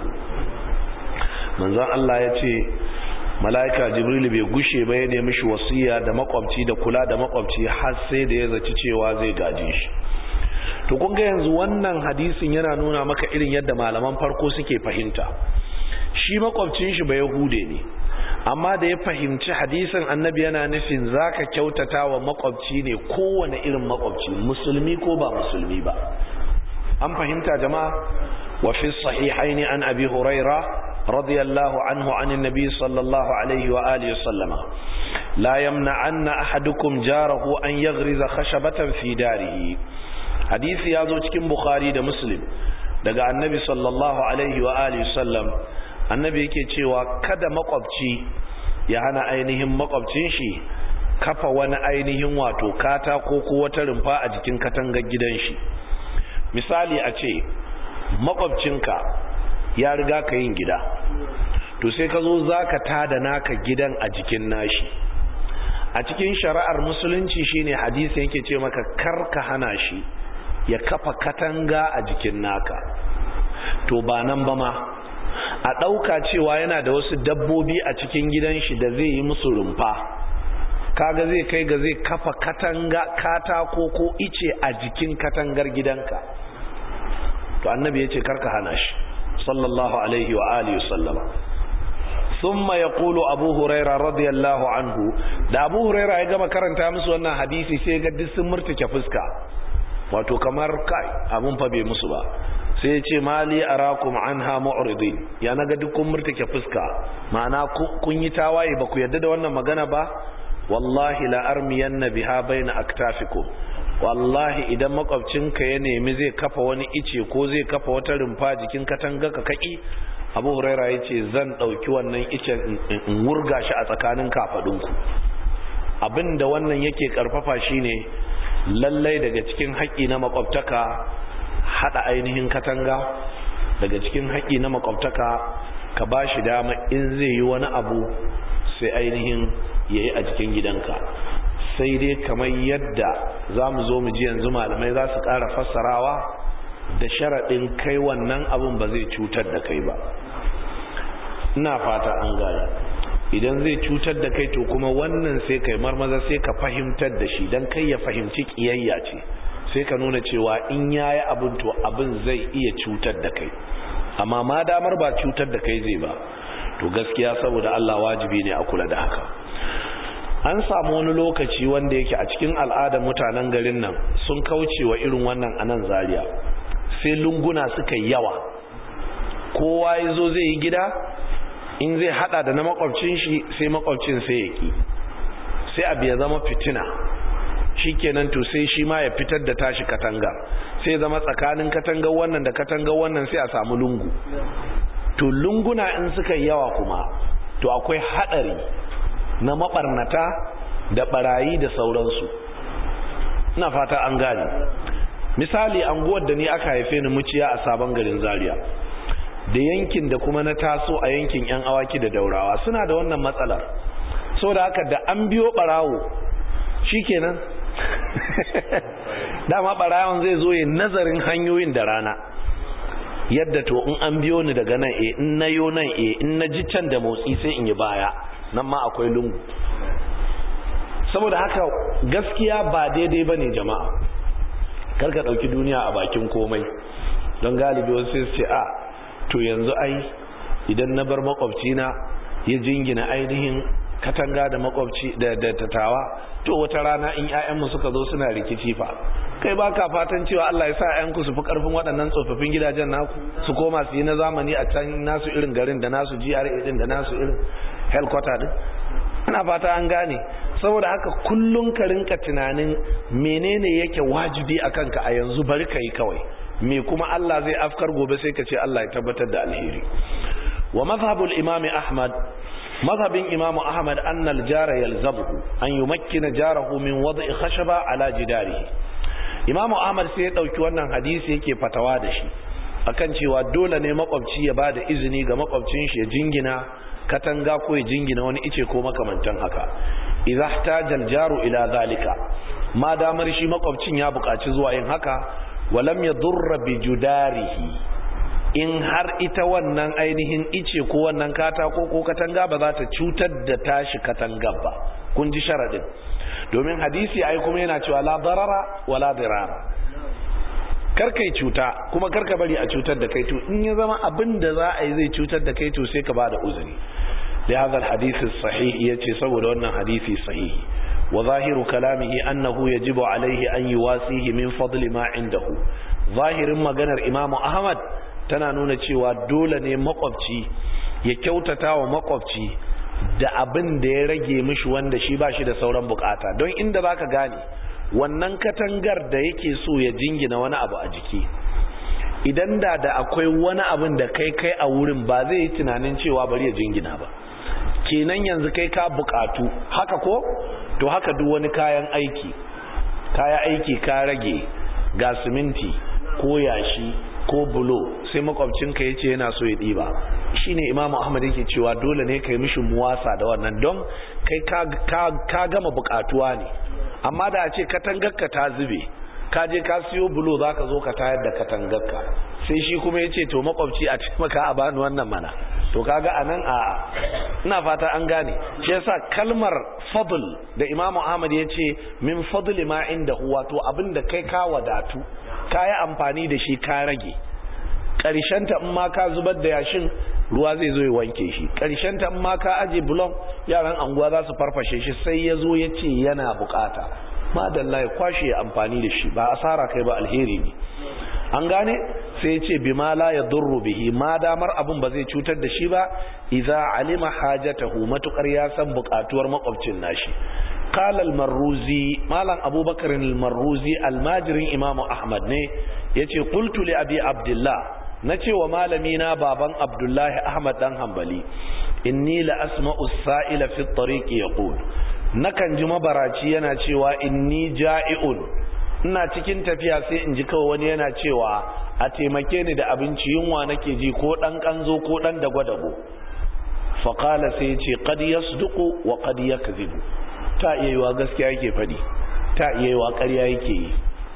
manzon Allah ya ce mala'ika jibril bai gushe ba ya nemi shi wasiya da makwabci da kula da makwabci har sai da ya zaci cewa zai gaje shi to kun ga yanzu wannan hadisin yana nuna maka irin yadda malaman farko suke fahimta shi makwabcin shi ba yahude ne amma da ya fahimci hadisin annabi yana nufin zaka kyautata wa makwabci ne kowane irin makwabci musulmi ko ba musulmi ba an fahimta jama'a wa fi sahihaini an abi huraira radiyallahu anhu an annabi sallallahu alaihi wa alihi sallama la yamna anna ahadukum jarahu an yaghriza khashabatan fi darihi hadisi ya zo cikin bukhari da muslim daga annabi sallallahu alaihi wa alihi sallam annabi yake cewa kada makwabci ya hana ainihin makwabcin shi kafa wani ainihin wato katako ko wata rumfa a jikin katangar gidan shi misali a ce makwabcinka ya riga ka yin gida to sai ka zo za ka tada naka gidan a jikin nashi a cikin shari'ar musulunci shine hadisi yake ce maka kar ka hana shi ya kafa katanga a jikin naka to ba nan ba ma a ɗauka cewa yana da wasu dabbobi a cikin gidan shi da zai yi musu rumfa kaga zai kai ga zai kafa katanga katako ko ice a jikin katangar gidanka to annabi ya ce karka hana shi sallallahu alaihi wa alihi sallama ثم يقول أبو هريرة رضي الله عنه da Abu Huraira ya gama karanta musu wannan hadisi sai ga duk sun murtuke fuska wato kamar kai abun fa bai musu ba sai ya ce mali arakum anha mu'ridin ya naga duk kun murtuke fuska ma'ana kun yi tawaye ba ku yarda da wannan magana ba wallahi la armiyanna biha baina aktafikum wallahi idan makwabcinka ya nemi zai kafa wani ice ko zai kafa wata rumfa jikin katanga ka kaki abu huraira ya ce zan ɗauki wannan icen in wurga shi a tsakanin kafaɗinku abinda wannan yake ƙarfafa shine lallai daga cikin haƙƙi na makwabtaka haɗa ainihin katanga daga cikin haƙƙi na makwabtaka ka ba shi dama in zai yi wani abu sai ainihin ya yi a cikin gidanka sai dai kamar yadda za mu zo mu ji yanzu malamai za su ƙara fassarawa da sharaɗin kai wannan abin ba zai cutar da kai ba ina fata an gane idan zai cutar da kai to kuma wannan sai kai marmaza sai ka fahimtar da shi don kai ya fahimci ƙiyayya ce sai ka nuna cewa in yayi abin to abin zai iya cutar da kai amma ma damar ba cutar da kai zai ba to gaskiya saboda Allah wajibi ne a kula da haka an samu wani lokaci wanda yake a cikin al'adar mutanen garin nan sun kauce wa irin wannan anan zaria sai lunguna suka yawa kowa ya zo zai yi gida in zai hada da na makwabcin shi sai makwabcin sai ya ki sai abu ya zama fitina shikenan to sai shi ma ya fitar da tashi katanga sai zama tsakanin katangar wannan da katangar wannan sai a samu lungu to lunguna in suka yi yawa kuma to akwai hadari na mabarnata da barayi da sauransu ina fata an gane misali anguwar da ni aka haife ni muciya a sabon garin zaria da yankin da kuma na taso a yankin yan awaki da daurawa suna da wannan matsalar so da haka da an biyo barawo shikenan dama barawon zai zo yin nazarin hanyoyin da rana yadda to in an biyo ni daga nan e in na yo nan e in na ji can da motsi sai in yi baya nan ma akwai lungu saboda haka gaskiya ba daidai ba ne jama'a karka ɗauki duniya a bakin komai don galibi wasu sai su ce a to yanzu ai idan na bar makwabcina ya jingina ainihin katanga da makwabci da tattawa to wata rana in 'ya'yanmu suka zo suna rikici fa kai ba ka fatan cewa Allah ya sa 'ya'yanku su fi karfin waɗannan tsofaffin gidajen naku su koma su yi na zamani a can nasu irin garin da nasu GRA din da nasu irin headquarter din ina fata an gane saboda haka kullun ka rinka tunanin menene yake wajibi a kanka a yanzu bari ka yi kawai me kuma Allah zai afkar gobe sai ka ce Allah ya tabbatar da alheri wa mazhabul imam ahmad mazhabin imam ahmad anna al-jara yalzamuhu an yumakkina jarahu min wad'i khashaba ala jidarihi imam ahmad sai ya dauki wannan hadisi yake fatawa da shi akan cewa dole ne makwabci ya bada izini ga makwabcin shi ya jingina katanga ko ya jingina wani ice ko makamantan haka idza ihtaja jaru ila zalika ma damar shi makwabcin ya buƙaci zuwa yin haka walam yadurra bi judarihi in har ita wannan ainihin ice ko wannan katako ko katanga ba za ta cutar da tashi katanga ba kun ji sharadin domin hadisi ai kuma yana cewa la darara wala dirara karkai cuta kuma karka bari a cutar da kai to in ya zama abin da za a yi zai cutar da kai to sai ka bada uzuri da hadha alhadith sahih yace saboda wannan hadisi sahihi wa zahiru kalamihi annahu yajibu alaihi an yuwasihi min fadli ma indahu zahirin maganar imam ahmad tana nuna cewa dole ne makwabci ya kyautata wa makwabci da abin da ya rage mishi wanda shi ba shi da sauran bukata don inda zaka gane wannan katangar da yake so ya jingina wani abu a jiki idan da da akwai wani abin da kai kai a wurin ba zai yi tunanin cewa bari ya jingina ba kenan yanzu kai ka bukatu haka ko to haka duk wani kayan aiki kaya aiki ka rage ga siminti ko yashi ko bulo sai makwabcinka ya ce yana so ya ɗiba shine imamu ahmad yake cewa dole ne ka yi mishi muwasa da wannan don kai ka gama bukatuwa ne amma da a ce katangarka ta zube ka je ka siyo bulo za ka zo ka tayar da katangarka sai shi kuma ya ce to makwabci a taimaka a bani wannan mana to kaga a nan a ina fata an gane shi yasa kalmar fadl da imamu ahmad ya ce min fadli ma inda huwa to abinda kai ka wadatu ka yi amfani da shi ka rage ta in ma ka zubar da yashin ruwa zai zo ya wanke shi ta in ma ka aje bulon yaran anguwa za su farfashe shi sai ya zo ya ce yana bukata madalla ya kwashe amfani da shi ba asara kai ba alheri ne an gane sai ya ce bima la ya durru bihi ma damar abin ba zai cutar da shi ba idza alima hajatahu matukar ya san bukatuwar makwabcin nashi قال المروزي مالن ابو بكر المروزي الماجرين امام احمد ne yace qultu li abi abdullah nace wa malami na baban abdullah ahmad dan hanbali inni la asma'u as-sa'ila fi at-tariq yaqul nakan ji mabaraci yana cewa inni ja'iun ina cikin tafiya sai in ji kawai wani yana cewa a taimake ni da abinci yunwa nake ji ko dan kanzo ko dan dago-dago faqala sai yace qad yasduqu wa qad yakzibu ta iya yiwa gaskiya yake faɗi ta iya yiwa ƙarya yake yi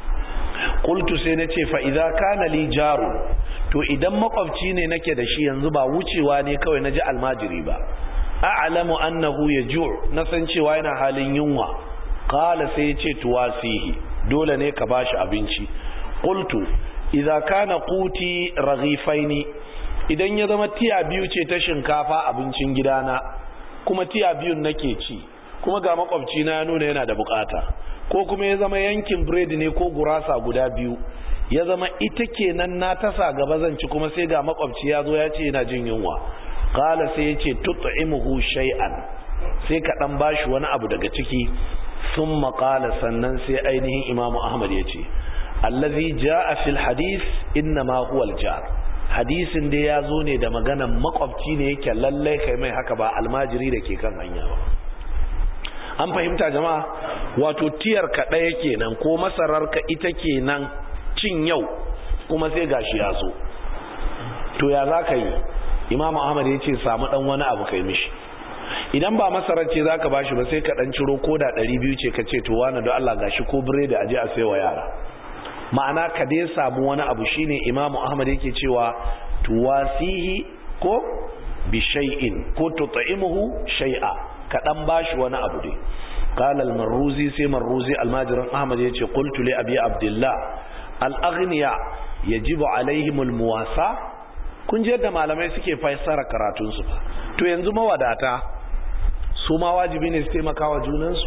qultu sai nace fa idza kana li jaru to idan makwabci ne nake da shi yanzu ba wucewa ne kawai naji almajiri ba a'lamu annahu yaju' na san cewa yana halin yunwa qala sai ya ce tuwasihi dole ne ka bashi abinci qultu idza kana quti raghifaini idan ya zama tiya biyu ce ta shinkafa abincin gidana kuma tiya biyun nake ci kuma ga makwabci na ya nuna yana da bukata ko kuma ya zama yankin biredi ne ko gurasa guda biyu ya zama ita kenan na tasa gaba zan ci kuma sai ga makwabci ya zo ya ce yana jin yunwa qala sai ya ce tut'imuhu shay'an sai ka dan bashi wani abu daga ciki thumma qala sannan sai ainihin imamu ahmad ya ce allazi jaa fil hadith inna ma huwa al jar hadisin da ya zo ne da maganan makwabci ne yake lallai kai mai haka ba almajiri da ke kan hanya ba an fahimta jama'a wato tiyar ka ɗaya kenan ko masarar ka ita kenan cin yau kuma sai gashi ya zo to ya za ka yi imam ahmad ya ce samu ɗan wani abu kai mishi idan ba masarar ce za ka ba shi ba sai ka ɗan ciro ko da ɗari biyu ce ka ce to wani don allah gashi ko biredi a je a sai wa yara ma'ana ka dai samu wani abu shine imamu ahmad yake cewa tuwasihi ko bi shay'in ko tut'imuhu shay'a ka dan bashi wani abu dai qala al-marruzi sai marruzi almajirin ahmad yace qultu li abi abdullah al-aghniya yajibu alaihim al-muwasa kun je da malamai suke fassara karatun su to yanzu mawadata su ma wajibi ne su taimaka wa junansu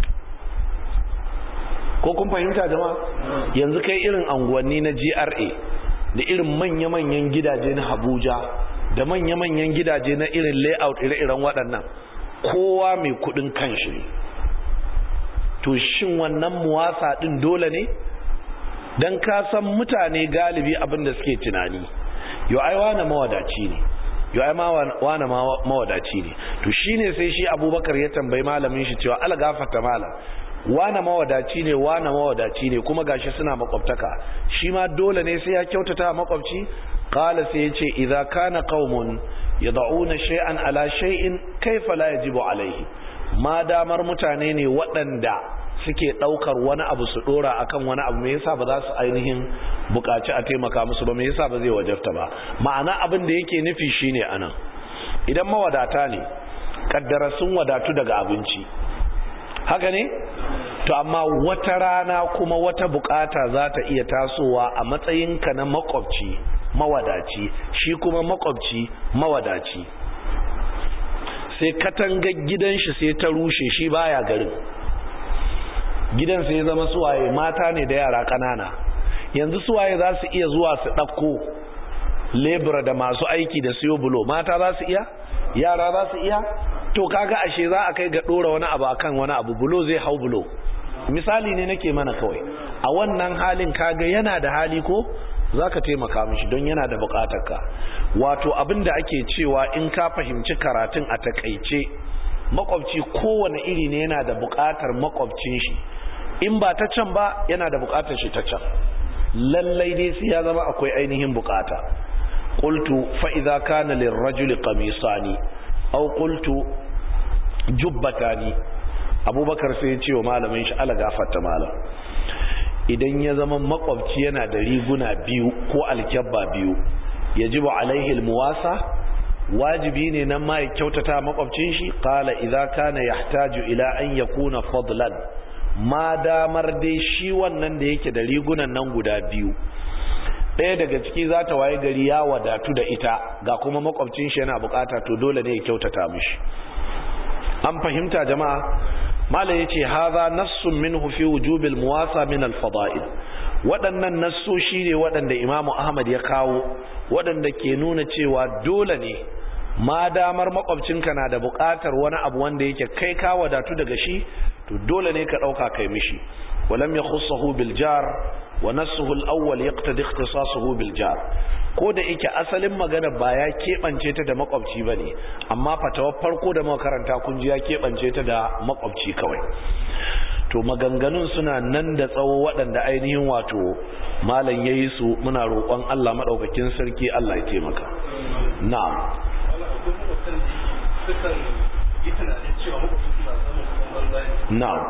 ko kun fahimta jama'a yanzu kai irin anguwanni na GRA da irin manya-manyan gidaje na Abuja da manya-manyan gidaje na irin layout ire-iren waɗannan kowa mai kudin kanshi ne to shin wannan muwasa din dole ne dan ka san mutane galibi abin da suke tunani yo ai wani mawadaci ne yo ai ma wani mawadaci ne to shine sai shi Abubakar ya tambayi malamin shi cewa ala gafarta malam wane mawadaci ne wane mawadaci ne kuma gashi suna makwabtaka shi ma dole ne sai ya kyautata makwabci qala sai yace idza kana qaumun yad'una shay'an ala shay'in kaifa la yajibu alaihi ma damar mutane ne waɗanda suke ɗaukar wani abu su ɗora akan wani abu me yasa ba za su ainihin buƙaci a taimaka musu ba me yasa ba zai wajabta ba ma'ana abin da yake nufi shine anan idan mawadata ne kaddara sun wadatu daga abinci haka ne to amma wata rana kuma wata bukata za ta iya tasowa a matsayinka na makwabci mawadaci shi kuma makwabci mawadaci sai katangar gidan shi sai ta rushe shi baya garin gidan sai zama suwaye mata ne da yara kanana yanzu suwaye za su iya zuwa su ɗauko lebura da masu aiki da siyo bulo mata za su iya yara za su iya to kaga ashe za a kai ga dora wani abu akan wani abu bulo zai hau bulo misali ne nake mana kawai a wannan halin kaga yana da hali ko zaka taimaka mishi don yana da bukatarka wato abin da ake cewa in ka fahimci karatun a takaice makwabci kowane iri ne yana da bukatar makwabcin shi in ba ta can ba yana da bukatar shi ta can lallai dai sai ya zama akwai ainihin bukata qultu fa idza kana lirrajuli qamisani aw qultu jubbatani abubakar sai ya ce wa malamin shi ala gafarta malam idan ya zama makwabci yana da riguna biyu ko alkyabba biyu yajibu alaihi almuwasa wajibi ne nan ma ya kyautata makwabcin shi qala idza kana yahtaju ila an yakuna fadlan ma damar dai shi wannan da yake da rigunan nan guda biyu ɗaya daga ciki za ta waye gari ya wadatu da ita ga kuma makwabcin shi yana bukata to dole ne ya kyautata mishi an fahimta jama'a malam yace hadha nassun minhu fi wujubil muwasa min al-fada'il waɗannan nassoshi ne waɗanda imamu ahmad ya kawo waɗanda ke nuna cewa dole ne ma damar makwabcinka na da buƙatar wani abu wanda yake kai ka wadatu daga shi to dole ne ka ɗauka kai mishi walam yakhussahu bil jar wa nassuhu al-awwal yaqtadi ikhtisasuhu bil jar ko da yake asalin magana ba ya keɓance ta da makwabci ba ne amma fatawar farko da makaranta kun ji ya keɓance ta da makwabci kawai to maganganun suna nan da tsawo waɗanda ainihin wato malam ya yi su muna roƙon Allah maɗaukakin sarki Allah ya taimaka na'am na'am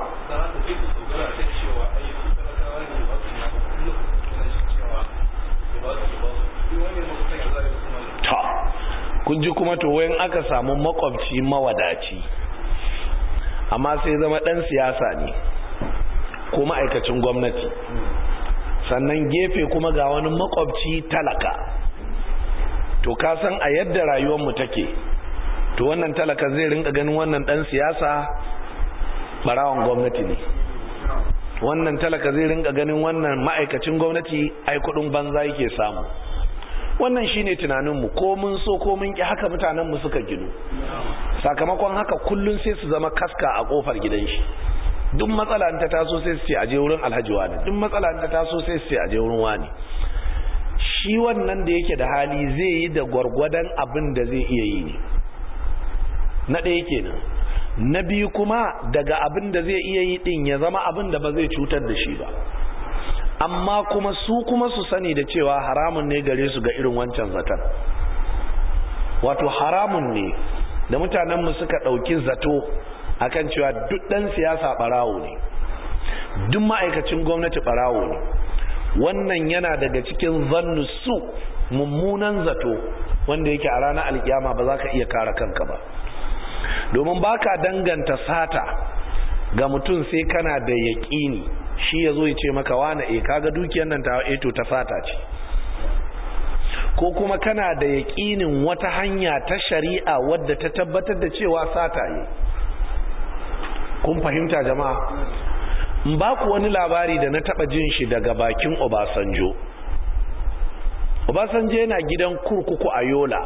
ta kun ji kuma to wayan aka samu makwabci mawadaci amma sai zama dan siyasa ne ko ma'aikacin gwamnati sannan gefe kuma ga wani makwabci talaka to ka san a yadda rayuwarmu take to wannan talaka zai rinka ganin wannan dan siyasa barawan gwamnati ne wannan talaka zai rinka ganin wannan ma'aikacin gwamnati ai kudin banza yake samu wannan shine tunaninmu ko mun so ko mun ki haka mutanenmu suka ginu sakamakon haka kullun sai su zama kaska a kofar gidan shi duk matsala ta taso sai su ce aje wurin alhaji wani duk matsala ta taso sai su ce aje wurin wani shi wannan da yake da hali zai yi da gwargwadon abin da zai iya yi ne na ɗaya kenan na biyu kuma daga abin da zai iya yi ɗin ya zama abin da ba zai cutar da shi ba amma kuma su kuma su sani da cewa haramun ne gare su ga irin wancan zaton wato haramun ne da mutanenmu suka ɗauki zato akan cewa duk ɗan siyasa ɓarawo ne duk ma'aikacin gwamnati ɓarawo ne wannan yana daga cikin zannu su mummunan zato wanda yake a ranar alkiyama ba za ka iya kare kanka ba domin ba ka danganta sata ga mutum sai kana da yaƙini shi ya zo ya ce maka wane e kaga dukiyar nan ta eto ta sata ce ko kuma kana da yaƙinin wata hanya ta shari'a wadda ta tabbatar da cewa sata yi kun fahimta jama'a in ba ku wani labari da na taba jin shi daga bakin Obasanjo Obasanjo yana gidan kurkuku a Yola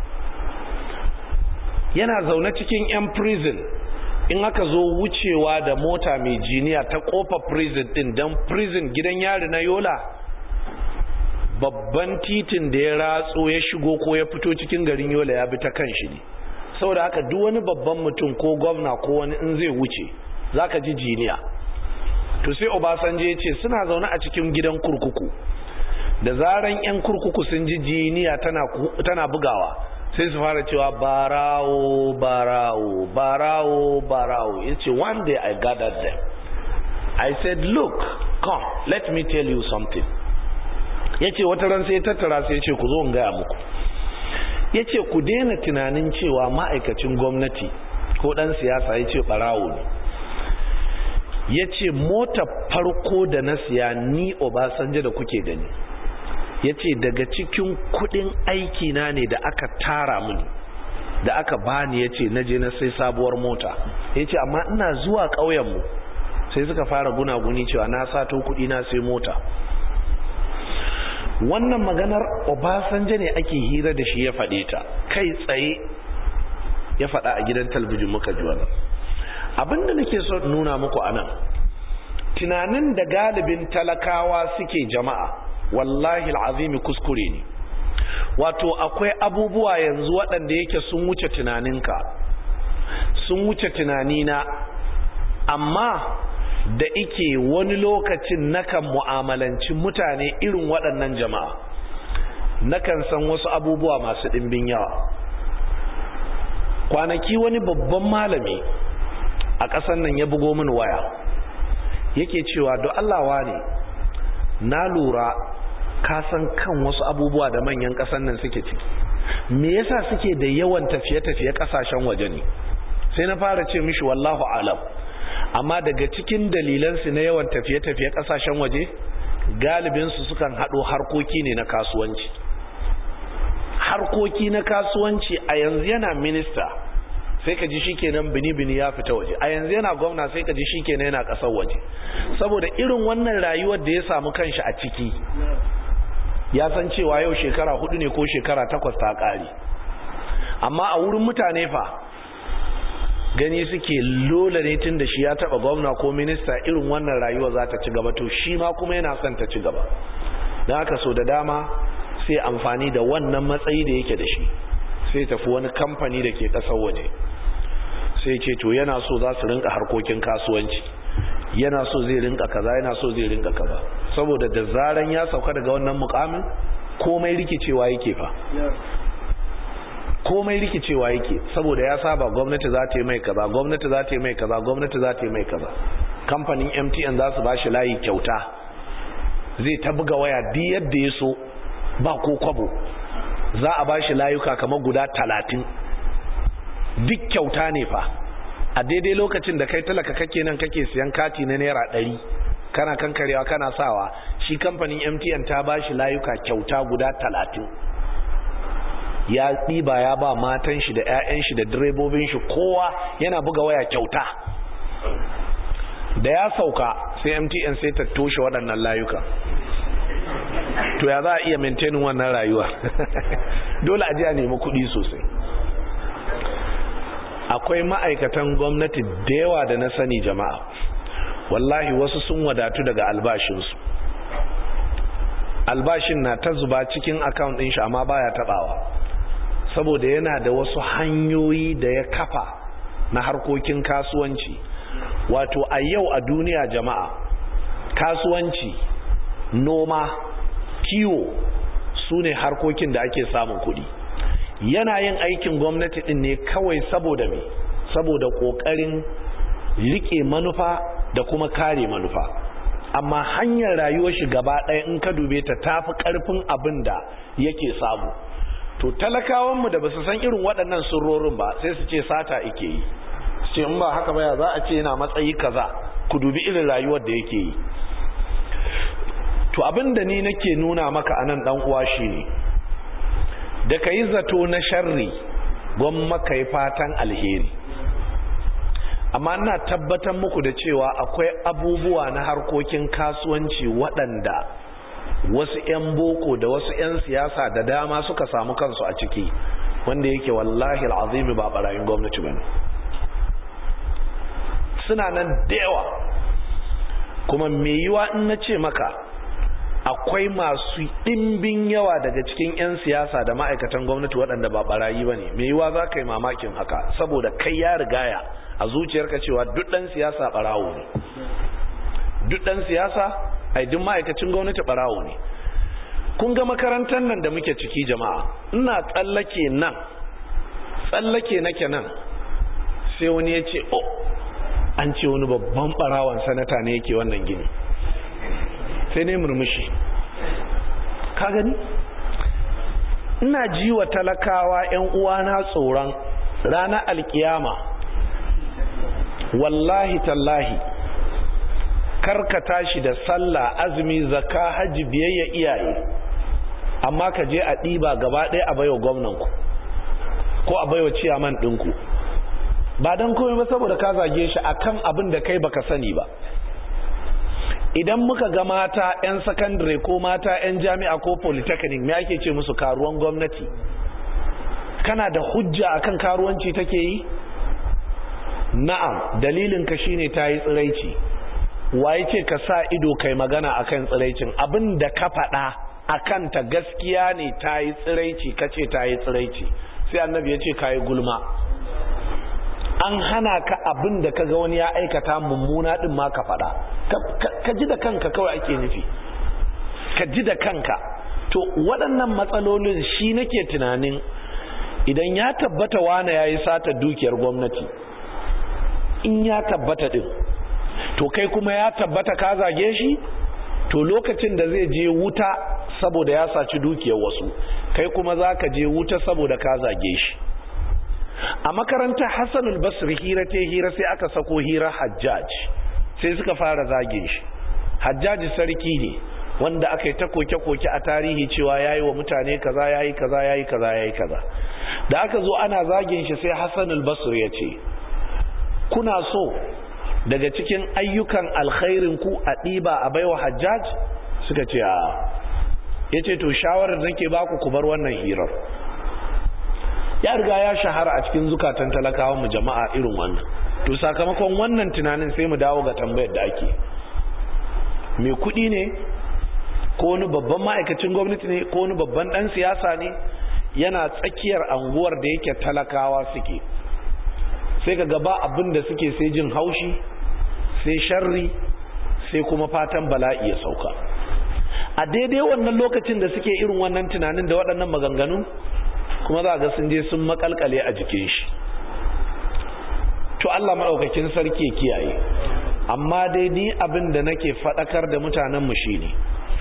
yana zaune cikin 'yan prison in aka zo wucewa da mota mai jiniya ta kofa prison din don prison gidan yari na Yola babban titin da ya ratso ya shigo ko ya fito cikin garin Yola ya bi ta kan shi ne saboda haka duk wani babban mutum ko gwamna ko wani in zai wuce zaka ji jiniya to sai obasanjo ya ce suna zaune a cikin gidan kurkuku da zaran 'yan kurkuku sun ji jiniya tana bugawa sai su fara cewa barawo barawo barawo barawo ya ce one day i gathered them i said look come let me tell you something ya ce wata ran sai tattara sai ya ce ku zo in gaya muku ya ce ku daina tunanin cewa ma'aikacin gwamnati ko ɗan siyasa ya ce barawo ne ya ce mota farko da na siya ni obasanjo da kuke gani ya ce daga cikin kudin aiki na ne da aka tara mini da aka bani ya ce naje na sai sabuwar mota ya ce amma ina zuwa ƙauyenmu sai suka fara gunaguni cewa na sato kudi na sai mota wannan maganar obasanjo ne ake hira da shi ya faɗe ta kai tsaye ya faɗa a gidan talbijin muka ji wannan abinda nake so nuna muku anan tunanin da galibin talakawa suke jama'a wallahi alazimi kuskure ne wato akwai abubuwa yanzu waɗanda yake sun wuce tunaninka sun wuce tunanina amma da ike wani lokacin nakan mu'amalanci mutane irin waɗannan jama'a nakan san wasu abubuwa masu ɗimbin yawa kwanaki wani babban malami a ƙasar nan ya bugo min waya yake cewa do Allah ne na lura ka san kan wasu abubuwa da manyan ƙasar nan suke ciki me yasa suke da yawan tafiye-tafiye ƙasashen waje ne sai na fara ce mishi wallahu alam amma daga cikin dalilansu na yawan tafiye-tafiye ƙasashen waje galibinsu sukan haɗo harkoki ne na kasuwanci harkoki na kasuwanci a yanzu yana minista sai ka ji shi kenan bini-bini ya fita waje a yanzu yana gwamna sai ka ji shi kenan yana ƙasar waje saboda irin wannan rayuwar da ya samu kanshi a ciki ya san cewa yau shekara hudu ne ko shekara takwas ta ƙari amma a wurin mutane fa gani suke lola ne tun da shi ya taɓa gwamna ko minista irin wannan rayuwa za ta ci gaba to shi ma kuma yana son ta ci gaba don haka so da dama sai amfani da wannan matsayi da yake da shi sai tafi wani kamfani da ke ƙasar waje sai ce to yana so za su rinka harkokin kasuwanci yana so zai rinka kaza yana so zai rinka kaza saboda da zaran ya sauka daga wannan mukamin komai rikicewa yake fa komai rikicewa yake saboda ya saba gwamnati za ta yi mai kaza gwamnati za ta yi mai kaza gwamnati za ta yi mai kaza kamfanin MTN za su ba shi layi kyauta zai ta buga waya duk yadda ya so ba ko kwabo za a ba shi layuka kamar guda talatin duk kyauta ne fa a daidai lokacin da kai talaka kake nan kake siyan kati na naira ɗari kana kankarewa kana sawa shi kamfanin mtn ta ba shi layuka kyauta guda talatin ya ɗiba ya ba matan shi da 'ya'yan shi da direbobin shi kowa yana buga waya kyauta da ya sauka sai mtn sai ta toshe waɗannan layuka to ya za a iya maintainin wannan rayuwa dole a ji a nemi kuɗi sosai akwai ma'aikatan gwamnati da yawa da na sani jama'a wallahi wasu sun wadatu daga albashinsu albashin na ta zuba cikin account ɗin shi amma baya taɓawa saboda yana da wasu hanyoyi da ya kafa na harkokin kasuwanci wato a yau a duniya jama'a kasuwanci noma kiwo su ne harkokin da ake samun kuɗi yana yin aikin gwamnati ɗin ne kawai saboda me saboda ƙoƙarin riƙe manufa da kuma kare manufa amma hanyar rayuwar shi gaba ɗaya in ka dube ta tafi ƙarfin abin da yake samu to talakawanmu da ba su san irin waɗannan sirrorin ba sai su ce sata ike yi su ce in ba haka baya za a ce yana matsayi kaza ku dubi irin rayuwar da yake yi to abin da ni nake nuna maka anan dan uwa shine da kai zato na sharri gwamma kai fatan alheri amma ina tabbatar muku da cewa akwai abubuwa na harkokin kasuwanci waɗanda wasu 'yan boko da wasu 'yan siyasa da dama suka samu kansu a ciki wanda yake wallahi al'azimi ba barayin gwamnati bane suna nan da yawa kuma me yiwa in na ce maka akwai masu ɗimbin yawa daga cikin 'yan siyasa da ma'aikatan gwamnati waɗanda ba barayi ba ne me yiwa za ka yi mamakin haka saboda kai ya rigaya a zuciyarka cewa duk ɗan siyasa ɓarawo ne duk ɗan siyasa ai duk ma'aikacin gwamnati ɓarawo ne kun ga makarantar nan da muke ciki jama'a ina tsallake nan tsallake nake nan sai wani ya ce oh an ce wani babban ɓarawon sanata ne yake wannan gini sai ne murmushi ka gani ina ji wa talakawa 'yan uwana tsoron ranar alkiyama wallahi tallahi karka tashi da sallah azumi zakka hajji biyayya iyaye amma ka je a ɗiba gaba ɗaya a baiwa gwamnanku ko a baiwa ciyaman ɗinku ba don komai ba saboda ka zage shi akan abin da kai baka sani ba idan muka ga mata 'yan sakandare ko mata 'yan jami'a ko polytechnic me ake ce musu karuwan gwamnati kana da hujja akan karuwanci take yi na'am dalilin ka shine ta yi tsiraici waye ce ka sa ido kai magana akan tsiraicin abin da ka faɗa akan ta gaskiya ne ta yi tsiraici ka ce ta yi tsiraici sai annabi ya ce ka yi gulma an hana ka abin da kaga wani ya aikata mummuna din ma ka faɗa ka ji da kanka kawai ake nufi ka ji da kanka to waɗannan matsalolin shi nake tunanin idan ya tabbata wane ya yi sata dukiyar gwamnati in ya tabbata din to kai kuma ya tabbata ka zage shi to lokacin da zai je wuta saboda ya saci dukiyar wasu kai kuma za ka je wuta saboda ka zage shi a makarantar hassanul basri hira ta hira sai aka sako hira hajjaj sai suka fara zage shi hajjaji sarki ne wanda aka yi ta koke-koke a tarihi cewa ya yi wa mutane kaza ya yi kaza ya yi kaza ya yi kaza da aka zo ana zagin shi sai hassanul basri ya ce kuna so daga cikin ayyukan alkhairin ku a ɗiba a baiwa hajjaj suka ce a ya ce to shawarar da nake baku ku bar wannan hirar ya riga ya shahara a cikin zukatan talakawan mu jama'a irin wannan to sakamakon wannan tunanin sai mu dawo ga tambayar da ake mai kuɗi ne ko wani babban ma'aikacin gwamnati ne ko wani babban ɗan siyasa ne yana tsakiyar anguwar da yake talakawa suke sai ka gaba abin da suke sai jin haushi sai sharri sai kuma fatan bala'i ya sauka a daidai wannan lokacin da suke irin wannan tunanin da waɗannan maganganu kuma za ga sun je sun makalkale a jikin shi to Allah maɗaukakin sarki kiyaye amma dai ni abin da nake faɗakar da mutanenmu shi ne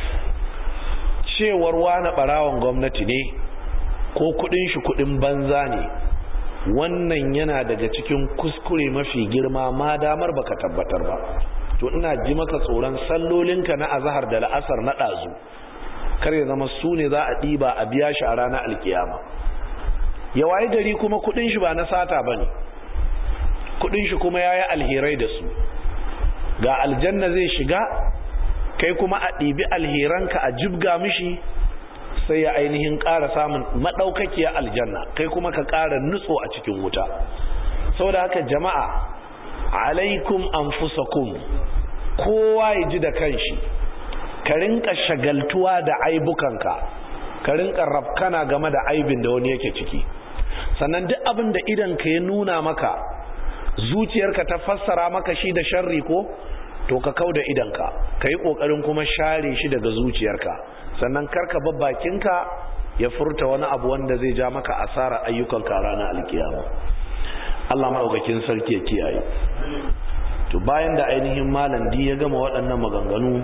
cewar wani ɓarawon gwamnati ne ko kuɗin shi kuɗin banza ne wannan yana daga cikin kuskure mafi girma ma damar baka tabbatar ba to ina ji maka tsoron sallolinka na azahar da la'asar na ɗazu kar ya zama su ne za a ɗiba a biya shi a ranar alkiyama ya waye gari kuma kudin shi ba na sata ba ne kudin shi kuma ya yi alherai da su ga aljanna zai shiga kai kuma a ɗibi alheranka a jibga mishi sai ya ainihin ƙara samun maɗaukakiyar aljanna kai kuma ka ƙara nutso a cikin wuta saboda haka jama'a alaikum anfusakum kowa ya ji da kanshi ka rinka shagaltuwa da aibukanka ka rinka rafkana game da aibin da wani yake ciki sannan duk abin da idanka ya nuna maka zuciyarka ta fassara maka shi da sharri ko to ka kau da idanka ka yi ƙoƙarin kuma share shi daga zuciyarka sannan karka babbakinka ya furta wani abu wanda zai ja maka asara ayyukanka ranar alkiyama Allah maɗaukakin sarki ya kiyaye to bayan da ainihin malam di ya gama waɗannan maganganu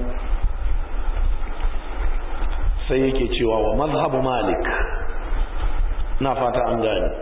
sai yake cewa wa mazhabu malik na fata an gani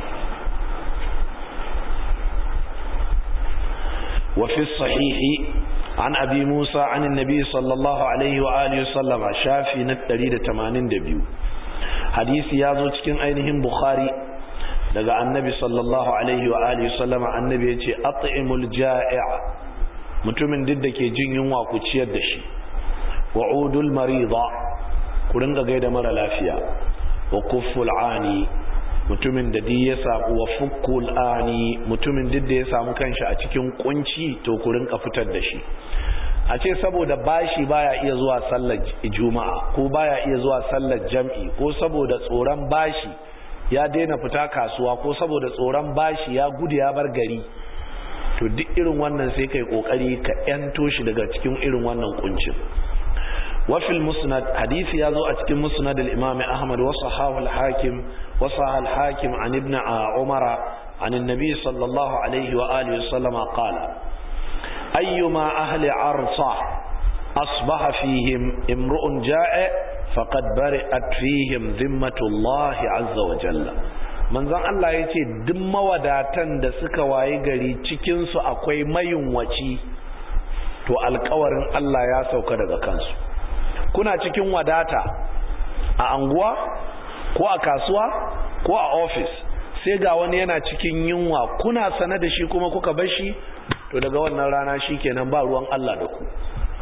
وفي الصحيح عن أبي موسى عن النبي صلى الله عليه وآله وسلم شافي نتريد تمانين دبيو حديث يازو تكين أينهم بخاري daga annabi sallallahu alaihi wa alihi sallama annabi ya ce at'imul ja'i' mutumin duk da ke jin yunwa ku ciyar da shi wa udul marida ku ringa gaida mara lafiya wa kufful ani mutumin da duk ya samu wa fukkul ani mutumin duk da ya samu kanshi a cikin kunci to ku rinka fitar da shi a ce saboda bashi baya iya zuwa sallar juma'a ko baya iya zuwa sallar jam'i ko saboda tsoron bashi ya daina fita kasuwa ko saboda tsoron bashi ya gudu ya bar gari to duk irin wannan sai kai kokari ka yanto shi daga cikin irin wannan kuncin وفي المسند حديث يازو أتكي مسند الإمام أحمد وصحاه الحاكم وصح الحاكم عن ابن عمر عن النبي صلى الله عليه وآله وسلم قال أيما أهل عرصة أصبح فيهم امرؤ جائع فقد برئت فيهم ذمة الله عز وجل manzon Allah ya ce duk mawadatan da suka waye gari cikinsu akwai mayunwaci to alkawarin Allah ya sauka daga kansu kuna cikin wadata a anguwa ko a kasuwa ko a ofis sai ga wani yana cikin yunwa kuna sane da shi kuma kuka bar shi to daga wannan rana shikenan ba ruwan Allah da ku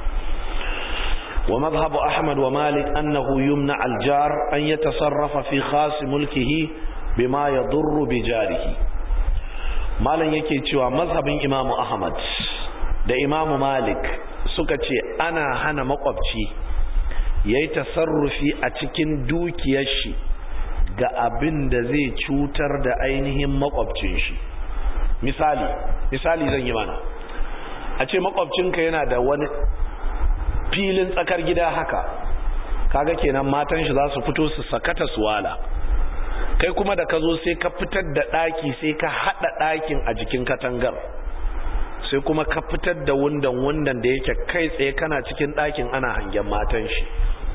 wa madhhabu ahmad wa malik annahu yumna al-jar an yatasarrafa fi khas mulkihi bima yadurru bi jarihi malan yake cewa mazhabin imamu ahmad da imamu malik suka ce ana hana makwabci ya yi tasarrufi a cikin dukiyar shi ga abin da zai cutar da ainihin makwabcin shi misali misali zan yi mana a ce makwabcinka yana da wani filin tsakar gida haka kaga kenan matan shi za su fito su sakata su wala kai kuma da ka zo sai ka fitar da ɗaki sai ka haɗa ɗakin a jikin katangar sai kuma ka fitar da wundan wundan da yake kai tsaye kana cikin ɗakin ana hangen matan shi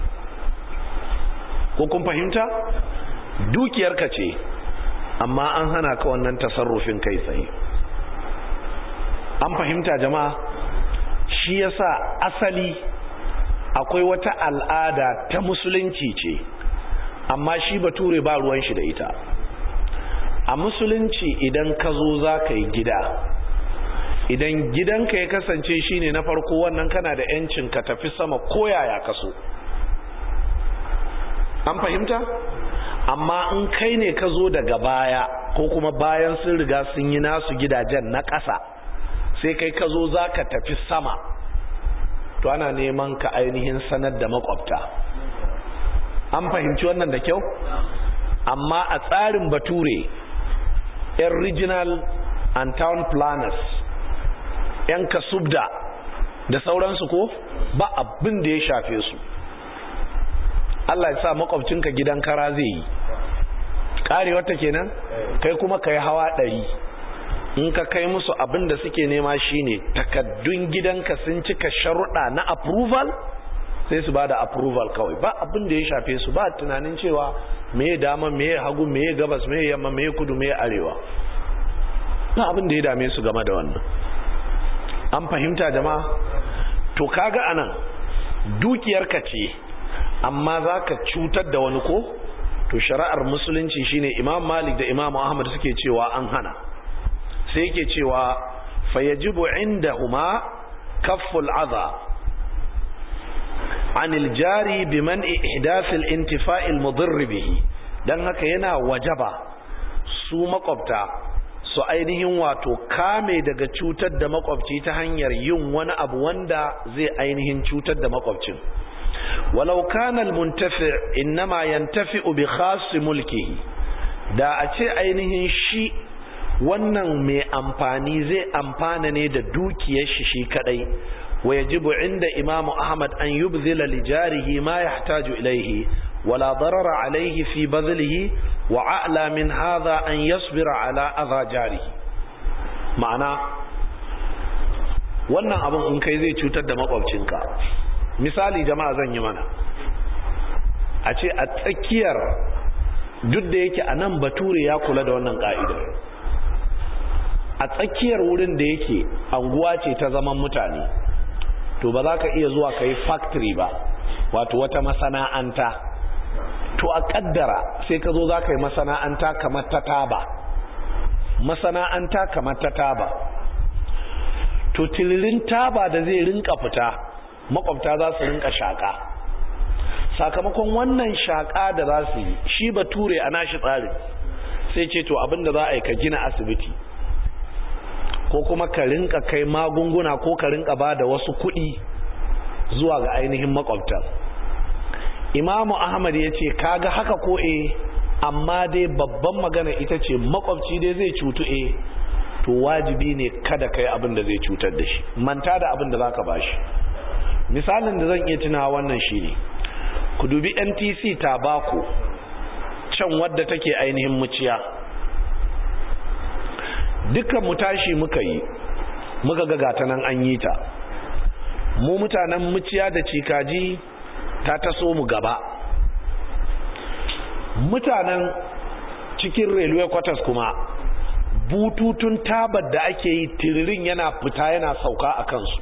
ko kun fahimta dukiyarka ce amma an hana ka wannan tasarrufin kai tsaye an fahimta jama'a shi yasa asali akwai wata al'ada ta musulunci ce amma shi bature ba ruwan shi da ita a musulunci idan ka zo za ka yi gida idan gidanka ya kasance shine na farko wannan kana da 'yancin ka tafi sama koyaya kaso an fahimta amma in kai ne ka zo daga baya ko kuma bayan sun riga sun yi nasu gidajen na ƙasa sai kai ka zo za ka tafi sama to ana neman ka ainihin sanar da makwabta an fahimci wannan da kyau amma a tsarin bature yan regional and town planners yan kasubda da sauransu ko ba abin da ya shafe su Allah ya sa makwabcinka gidan kara zai yi karewarta kenan kai kuma kai hawa ɗari in ka kai musu abin da suke nema shine takaddun gidanka sun cika sharuɗa na approval sai su ba da approval kawai ba abin da ya shafe su ba tunanin cewa meye dama meye hagu meye gabas meye yamma meye kudu meye arewa ba abin da ya dame su game da wannan an fahimta jama'a to kaga anan dukiyarka ce amma za ka cutar da wani ko to shari'ar musulunci shine imam malik da imam ahmad suke cewa an hana sai yake cewa fayajibu indahuma kafful adha anil jari biman ihdath al-intifa' al-mudarr bihi dan haka yana wajaba su makwabta su ainihin wato kame daga cutar da makwabci ta hanyar yin wani abu wanda zai ainihin cutar da makwabcin walau kana al-muntafi' inma yantafi'u bi khas mulkihi da a ce ainihin shi wannan mai amfani zai amfana ne da dukiyar shi shi kadai wa yajibu inda imam ahmad an yubzila li jarihi ma yahtaju ilayhi wala darara alayhi fi badlihi wa a'la min hadha an yasbira ala adha jarihi ma'ana wannan abin in kai zai cutar da makwabcinka misali jama'a zan yi mana a ce a tsakiyar duk da yake a nan bature ya kula da wannan ka'idar a tsakiyar wurin da yake anguwa ce ta zaman mutane to ba za ka iya zuwa ka yi factory ba wato wata masana'anta to a kaddara sai ka zo za ka yi masana'anta kamar ta taba masana'anta kamar ta taba to tilirin taba da zai rinka fita makwabta za su rinka shaka sakamakon wannan shaka da za su yi shi bature a nashi tsarin sai ce to abinda za a yi ka gina asibiti ko kuma ka rinka kai magunguna ko ka rinka ba da wasu kuɗi zuwa ga ainihin makwabtan imamu ahmad ya ce kaga haka ko e amma dai babban magana ita ce makwabci dai zai cutu e to wajibi ne kada kai abin da zai cutar da shi manta da abin da za ka bashi misalin da zan iya tunawa wannan shi ne ku dubi ntc tabako can wadda take ainihin muciya dukkan mu tashi muka yi muka ga gata nan an yi ta mu mutanen muciya da cikaji ta taso mu gaba mutanen cikin railway quarters kuma bututun tabar da ake yi tiririn yana fita yana sauka a kansu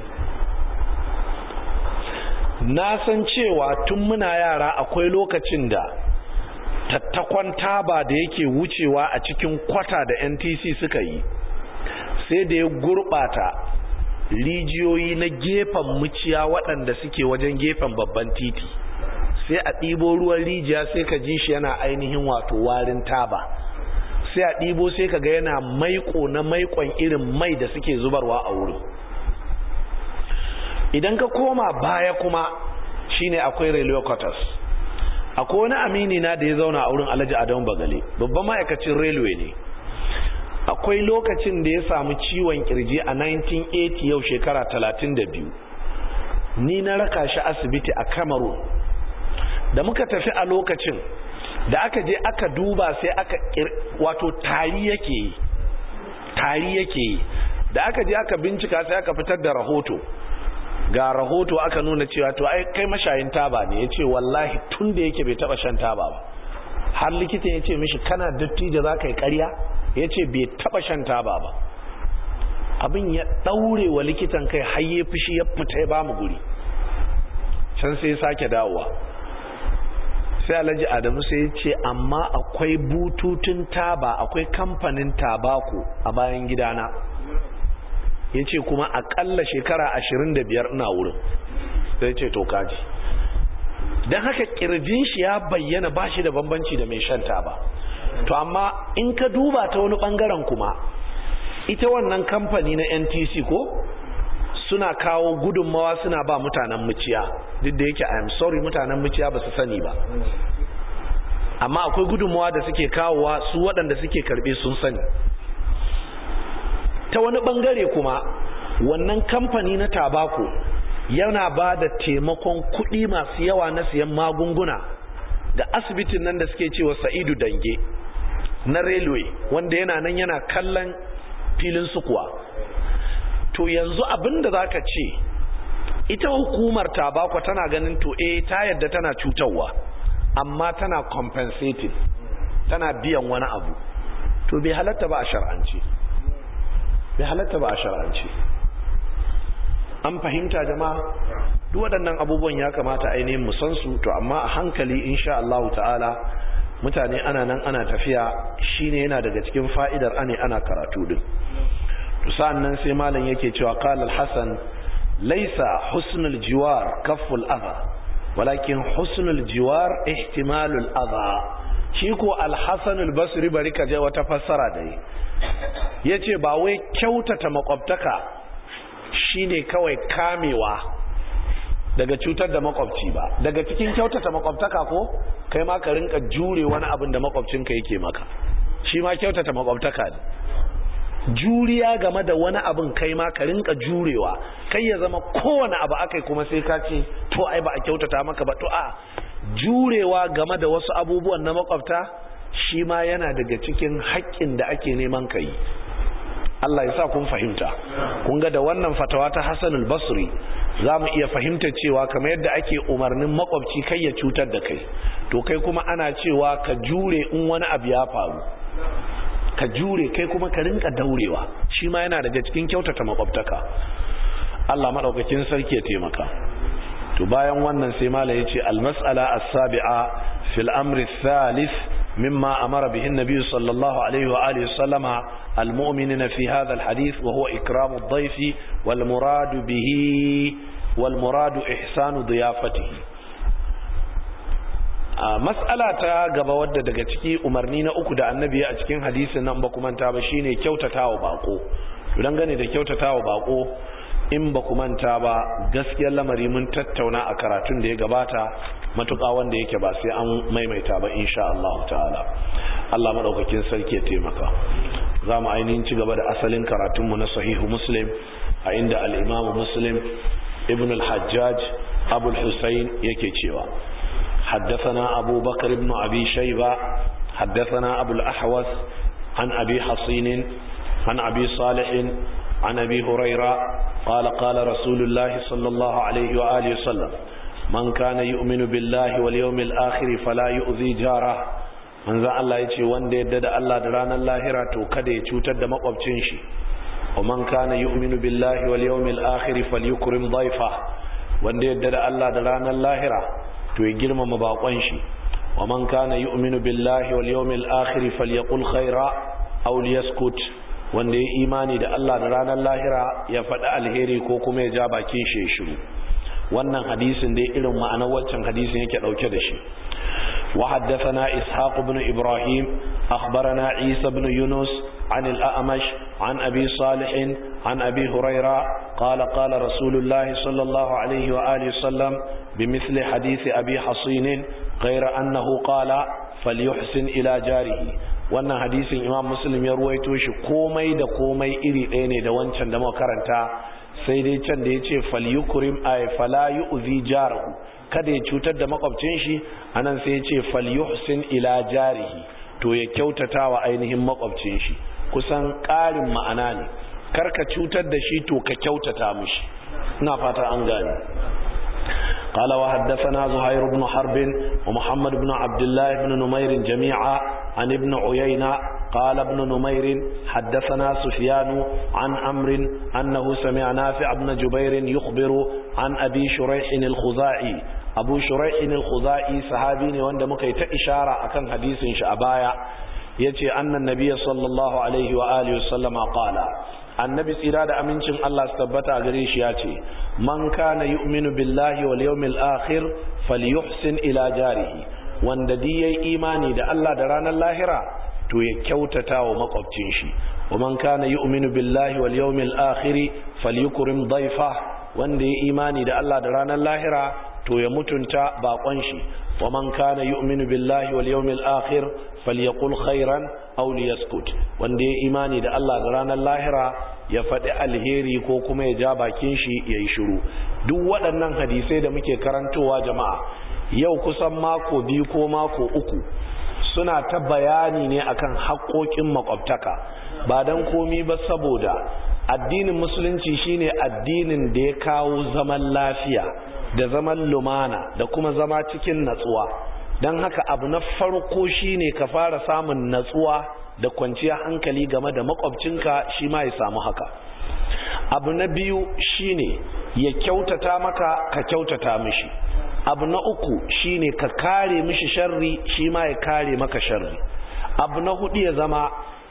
na san cewa tun muna yara akwai lokacin da tattakon taba da yake wucewa a cikin kwata da ntc suka yi sai da ya gurbata rijiyoyi na gefen muciya waɗanda suke wajen gefen babban titi sai a ɗibo ruwan rijiya sai ka ji shi yana ainihin wato warin taba sai a ɗibo sai ka ga yana maiko na maikon irin mai da suke zubarwa a wurin idan ka koma baya kuma shine akwai railway quarters akwai wani amini na da ya zauna a wurin alhaji adamu bagale babban ma'aikacin railway ne akwai lokacin da ya samu ciwon kirji a 1980 yau shekara 32 ni na raka shi asibiti a cameroon da muka tafi a lokacin da aka je aka duba sai aka wato tari yake yi tari yake yi da aka je aka bincika sai aka fitar da rahoto ga rahoto aka nuna cewa to ai kai mashayin taba ne ya ce wallahi tun da yake bai taba shan taba ba har likitan ya ce mishi kana dattijo za ka yi karya ya ce bai taba shan taba ba abin ya ɗaure wa likitan kai har ya fushi ya fita ya bamu guri can sai ya sake dawowa sai alhaji adamu sai ya ce amma akwai bututun taba akwai kamfanin tabako a bayan gidana ya ce kuma akalla shekara ashirin da biyar ina wurin sai ce to kaji don haka kirjin shi ya bayyana ba shi da bambanci da mai shan taba to amma in ka duba ta wani bangaren kuma ita wannan kamfani na ntc ko suna kawo gudunmawa suna ba mutanen muciya duk da yake i am sorry mutanen muciya ba su sani ba amma akwai gudunmawa da suke kawowa su waɗanda suke karɓe sun sani ta wani bangare kuma wannan kamfani na tabako yana ba da taimakon kuɗi masu yawa na siyan magunguna da asibitin nan da suke cewa sa'idu dange na railway wanda yana nan yana kallon filin sukuwa to yanzu abin da za ka ce ita hukumar tabako tana ganin to eh ta yadda tana cutarwa amma tana compensating tana biyan wani abu to bai halatta ba a shar'ance bai halatta ba a shar'ance an fahimta jama'a duk waɗannan abubuwan ya kamata ainihin mu san su to amma a hankali insha Allah ta'ala mutane ana nan ana tafiya shine yana daga cikin fa'idar ane ana karatu din to sa'annan sai malam yake cewa qala al-hasan laisa husnul jiwar kafful adha walakin husnul jiwar ihtimalul adha shi ko al-hasan al-basri bari ka je wata fassara da yi yace ba wai kyautata makwabtaka shine kawai kamewa daga cutar da makwabci ba daga cikin kyautata makwabtaka ko kai ma ka rinka jure wani abin da makwabcinka yake maka shi ma kyautata makwabtaka ne juriya game da wani abin kai ma ka rinka jurewa kai ya zama kowane abu akai kuma sai ka ce to ai ba a kyautata maka ba to a jurewa game da wasu abubuwan na makwabta shi ma yana daga cikin haƙƙin da ake neman ka yi Allah ya sa kun fahimta kun ga da wannan fatawa ta Hassan al-Basri za mu iya fahimta cewa kamar yadda ake umarnin makwabci kai ya cutar da kai to kai kuma ana cewa ka jure in wani abu ya faru ka jure kai kuma ka rinka daurewa shi ma yana daga cikin kyautata makwabtaka Allah madaukakin sarki ya taimaka to bayan wannan sai mala yace al-mas'ala as-sabi'a fil amri thalith mimma amara bihi an-nabi sallallahu alaihi wa alihi wasallama al-mu'minina fi hadha al-hadith wa huwa ikramu ad-dayf wal muradu bihi wal muradu ihsanu diyafatihi a mas'ala ta gaba wadda daga ciki umarni na uku da annabi a cikin hadisin nan ba kuma ta ba shine kyautatawa bako to gane da kyautatawa bako in ba ku manta ba gaskiyar lamari mun tattauna a karatun da ya gabata matuƙa wanda yake ba sai an maimaita ba insha Allah ta'ala Allah madaukakin sarki ya taimaka za mu ainihin ci gaba da asalin karatunmu na sahihu muslim a inda al-imamu muslim ibn al-hajjaj abu al-husayn yake cewa حدثنا أبو بكر بن أبي شيبة حدثنا أبو الأحوث عن أبي حصين عن أبي صالح عن أبي هريرة قال قال رسول الله صلى الله عليه وآله وسلم من كان يؤمن بالله واليوم الآخر فلا يؤذي جاره من ذا الله يتي وان دي دد الله دران اللاهرة تو كده يتوتد مقبتين شي ومن كان يؤمن بالله واليوم الآخر فليكرم ضيفه وان دي دد الله دران اللاهرة to ya girmama bakon shi wa man kana yu'minu billahi wal yawmil akhir falyaqul khaira aw liyaskut wanda ya imani da Allah da ranar lahira ya faɗi alheri ko kuma ya ja bakin shi ya shiru wannan hadisin dai irin ma'anar waccan hadisin yake dauke da shi wa haddathana ishaq ibn ibrahim akhbarana isa ibn yunus عن الأأمش عن أبي صالح عن أبي هريرة قال قال رسول الله صلى الله عليه وآله وسلم بمثل حديث أبي حصين غير أنه قال فليحسن إلى جاره wannan hadisin imam muslim ya ruwaito shi komai da komai iri ɗaya ne da wancan da muka karanta sai dai can da ya ce falyukrim ay fala yu'zi jarahu kada ya cutar da makwabcin shi anan sai ya ce falyuhsin ila jarihi to ya kyautata wa ainihin makwabcin shi kusan ƙarin ma'ana ne karka cutar da shi to ka kyautata mishi ina fata an gane قال وحدثنا زهير بن حرب ومحمد بن عبد الله بن نمير جميعا عن ابن عيينة قال ابن نمير حدثنا سفيان عن أمر أنه سمع نافع بن جبير يخبر عن أبي شريح الخزاعي أبو شريح الخزاعي صحابي وند مكي إشارة أكن حديث شعبايا يتي أن النبي صلى الله عليه وآله وسلم قال annabi tsira da amincin Allah su tabbata gare shi ya ce man kana yu'minu billahi wal yawmil akhir falyuhsin ila jarihi wanda di yayi imani da Allah da ranar lahira to ya kyautata wa makwabcin shi wa man kana yu'minu billahi wal yawmil akhir falyukrim dayfa wanda yayi imani da Allah da ranar lahira to ya mutunta bakon shi wa man kana yu'minu billahi wal yawmil akhir falyaqul khairan aw liyaskut wanda ya imani da Allah da ranar lahira ya faɗi alheri ko kuma ya ja bakin shi ya yi shiru duk waɗannan hadisai da muke karantowa jama'a yau kusan mako biyu ko mako uku suna ta bayani ne akan haƙoƙin makwabtaka ba don komi ba saboda addinin musulunci shine addinin da ya kawo zaman lafiya da zaman lumana da kuma zama cikin natsuwa don haka abu na farko shine ka fara samun natsuwa da kwanciyar hankali game da makwabcinka shi ma ya samu haka abu na biyu shine ya kyautata maka ka kyautata mishi abu na uku shine ka kare mishi sharri shi ma ya kare maka sharri abu na hudu ya zama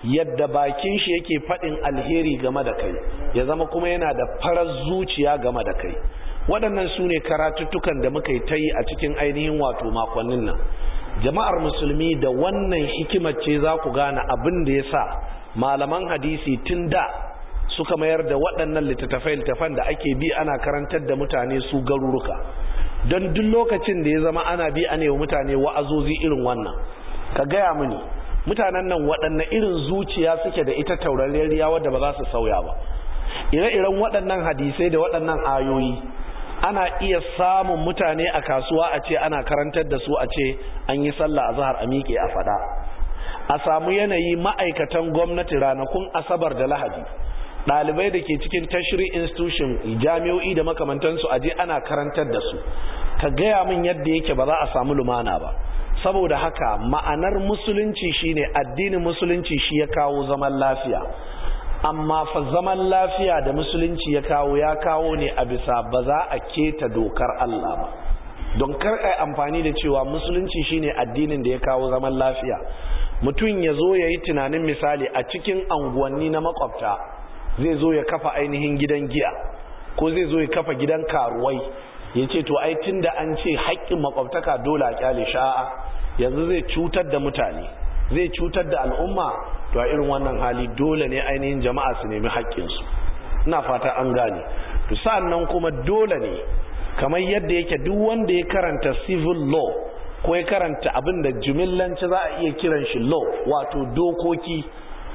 yadda bakin shi yake faɗin alheri game da kai ya zama kuma yana da farar zuciya game da kai waɗannan su ne karatuttukan da muka yi ta yi a cikin ainihin wato makonnin nan jama'ar musulmi da wannan hikimar ce za ku gane abin da ya sa malaman hadisi tun da suka mayar da waɗannan littattafai littattafan da ake bi ana karantar da mutane su garuruka don duk lokacin da ya zama ana bi a wa mutane wa'azozi irin wannan ka gaya mini mutanen nan waɗanne irin zuciya suke da ita taurariyar wadda ba za su sauya ba ire-iren waɗannan hadisai da waɗannan ayoyi ana iya samun mutane a kasuwa a ce ana karantar da su a ce an yi sallah a zahar a miƙe a faɗa a samu yanayi ma'aikatan gwamnati ranakun asabar da lahadi ɗalibai da ke cikin tashiri institution jami'o'i da makamantansu a je ana karantar da su ka gaya min yadda yake ba za a samu lumana ba saboda haka ma'anar musulunci shine addinin musulunci shi ya kawo zaman lafiya amma fa zaman lafiya da musulunci ya kawo ya kawo ne a bisa ba za a keta dokar Allah ba don kar ai amfani da cewa musulunci shine addinin da ya kawo zaman lafiya mutum ya zo ya yi tunanin misali a cikin anguwanni na makwabta zai zo ya kafa ainihin gidan giya ko zai zo ya kafa gidan karuwai ya ce to ai tun da an ce haƙƙin makwabtaka dole a kyale sha'a yanzu zai cutar da mutane zai cutar da al'umma to a irin wannan hali dole ne ainihin jama'a su nemi haƙƙinsu ina fata an gane to sa'an nan kuma dole ne kamar yadda yake duk wanda ya karanta civil law ko ya karanta abin da jumillanci za a iya kiran shi law wato dokoki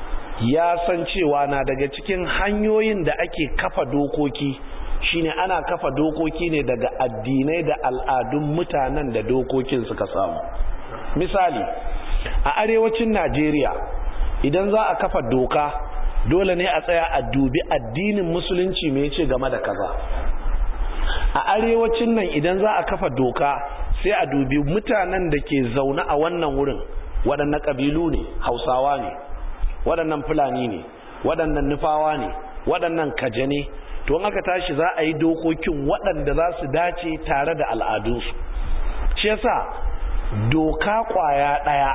ya san cewa na daga cikin hanyoyin da ake kafa dokoki shine ana kafa dokoki ne daga addinai da al'adun mutanen da dokokin suka samu misali a arewacin najeriya idan za a kafa doka dole ne a tsaya a dubi addinin musulunci mai ce game da kaza a arewacin nan idan za a kafa doka sai a dubi mutanen da ke zaune a wannan wurin waɗannan ƙabilu ne hausawa ne waɗannan fulani ne waɗannan nufawa ne waɗannan kaje ne to aka tashi za a yi dokokin waɗanda za su dace tare da al'adunsu shi yasa doka ƙwaya ɗaya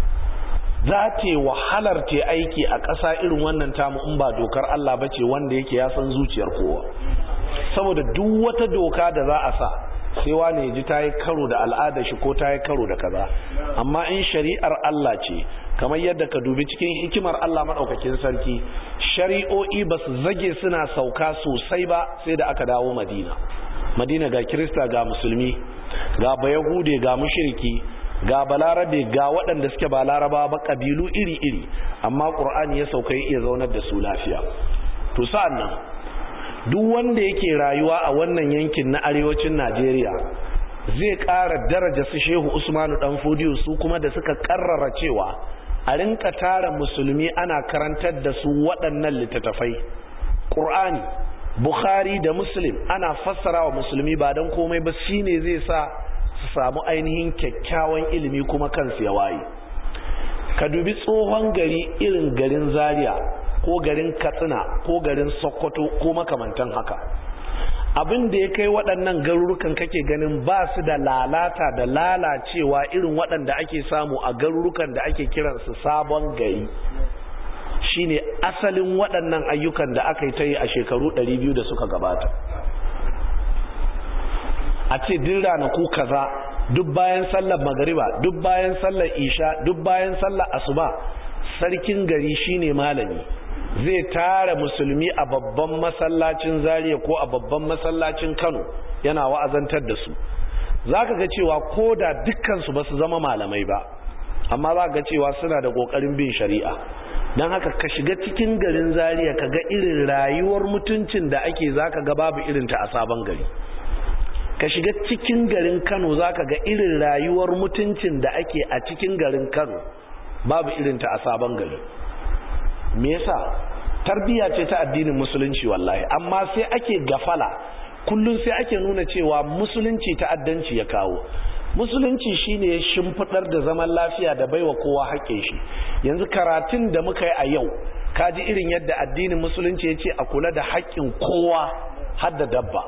za ta wahalar ta aiki a ƙasa irin wannan tamu in ba dokar Allah ba ce wanda yake ya san zuciyar kowa saboda duk wata doka da za a sa sai wane ya ji ta yi karo da al'adar shi ko ta yi karo da kaza amma in shari'ar Allah ce kamar yadda ka dubi cikin hikimar Allah maɗaukakin sarki shari'o'i ba su zage suna sauka sosai ba sai da aka dawo madina madina ga kirista ga musulmi ga bayahude ga mushiriki ga balarabe ga waɗanda suke ba laraba ba ƙabilu iri-iri amma ƙur'ani ya sauka ya iya zaunar da su lafiya to sa'an nan duk wanda yake rayuwa a wannan yankin na arewacin najeriya zai ƙara daraja su shehu usmanu dan fodiyo su kuma da suka ƙarrara cewa a rinka tara musulmi ana karantar da su waɗannan littattafai ƙur'ani bukhari da muslim ana fassara wa musulmi ba don komai ba shine zai sa su samu ainihin kyakkyawan ilimi kuma kansu ya waye ka dubi tsohon gari irin garin zaria ko garin katsina ko garin sokoto ko makamantan haka abin da ya kai waɗannan garurukan kake ganin ba su da lalata da lalacewa irin waɗanda ake samu a garurukan da ake kiransu sabon gari shine asalin waɗannan ayyukan da aka yi ta yi a shekaru 200 da suka gabata a ce din ranaku kaza duk bayan sallar magariba duk bayan sallar isha duk bayan sallar asuba sarkin gari shine malami zai tara musulmi a babban masallacin zariya ko a babban masallacin kano yana wa'azantar da su za ka ga cewa ko da dukkansu ba su zama malamai ba amma za ga cewa suna da ƙoƙarin bin shari'a don haka ka shiga cikin garin zariya ka ga irin rayuwar mutuncin da ake za ka ga babu irinta a sabon gari ka shiga cikin garin kano za ka ga irin rayuwar mutuncin da ake a cikin garin kano babu irinta a sabon gari me yasa tarbiya ce ta addinin musulunci wallahi amma sai ake gafala kullum sai ake nuna cewa musulunci ta'addanci ya kawo musulunci shine ya shimfidar da zaman lafiya da baiwa kowa haƙƙin shi yanzu karatun da muka yi a yau kaji irin yadda addinin musulunci ya ce a kula da haƙƙin kowa har da dabba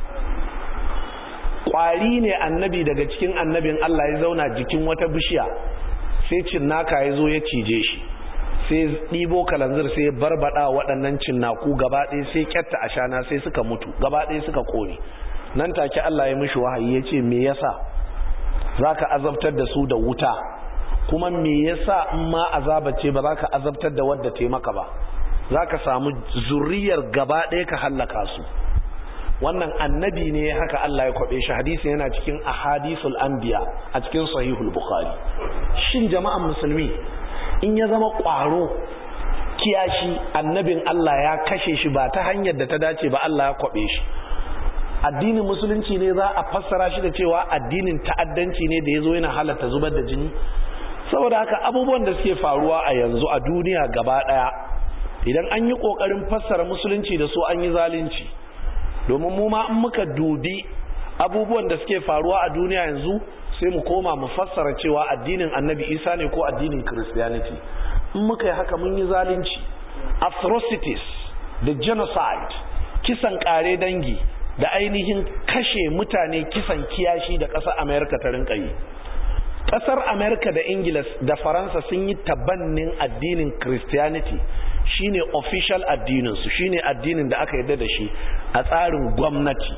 ƙwari ne annabi daga cikin annabin Allah ya zauna jikin wata bishiya sai cinnaka ya zo ya cije shi sai ɗibo kalanzir sai barbada waɗannan cinnaku gaba ɗaya sai kyatta a shana sai suka mutu gaba ɗaya suka ƙone nan take Allah ya mishi wahayi ya ce me yasa za ka azabtar da su da wuta kuma me yasa in ma azaba ce ba za ka azabtar da wadda taimaka ba za ka samu zuriyar gaba ɗaya ka hallaka su wannan annabi ne haka Allah ya kwabe shi hadisi yana cikin ahadithul anbiya a cikin sahihul bukhari shin jama'an musulmi in ya zama ƙwaro kiyashi annabin Allah ya kashe shi ba ta hanyar da ta dace ba Allah ya kwabe shi addinin musulunci ne za a fassara shi da cewa addinin ta'addanci ne da ya zo yana halatta zubar da jini saboda haka abubuwan da suke faruwa a yanzu a duniya gaba daya idan an yi kokarin fassara musulunci da su an yi zalunci domin mu ma in muka dubi abubuwan da suke faruwa a duniya yanzu sai mu koma mu fassara cewa addinin annabi isa ne ko addinin christianity in muka yi haka mun yi zalunci atrocities da genocide kisan kare dangi da ainihin kashe mutane kisan kiyashi da ƙasar amerika ta rinka yi ƙasar amerika da ingila da faransa sun yi tabannin addinin christianity shine official addininsu shine addinin da aka yarda da shi a tsarin gwamnati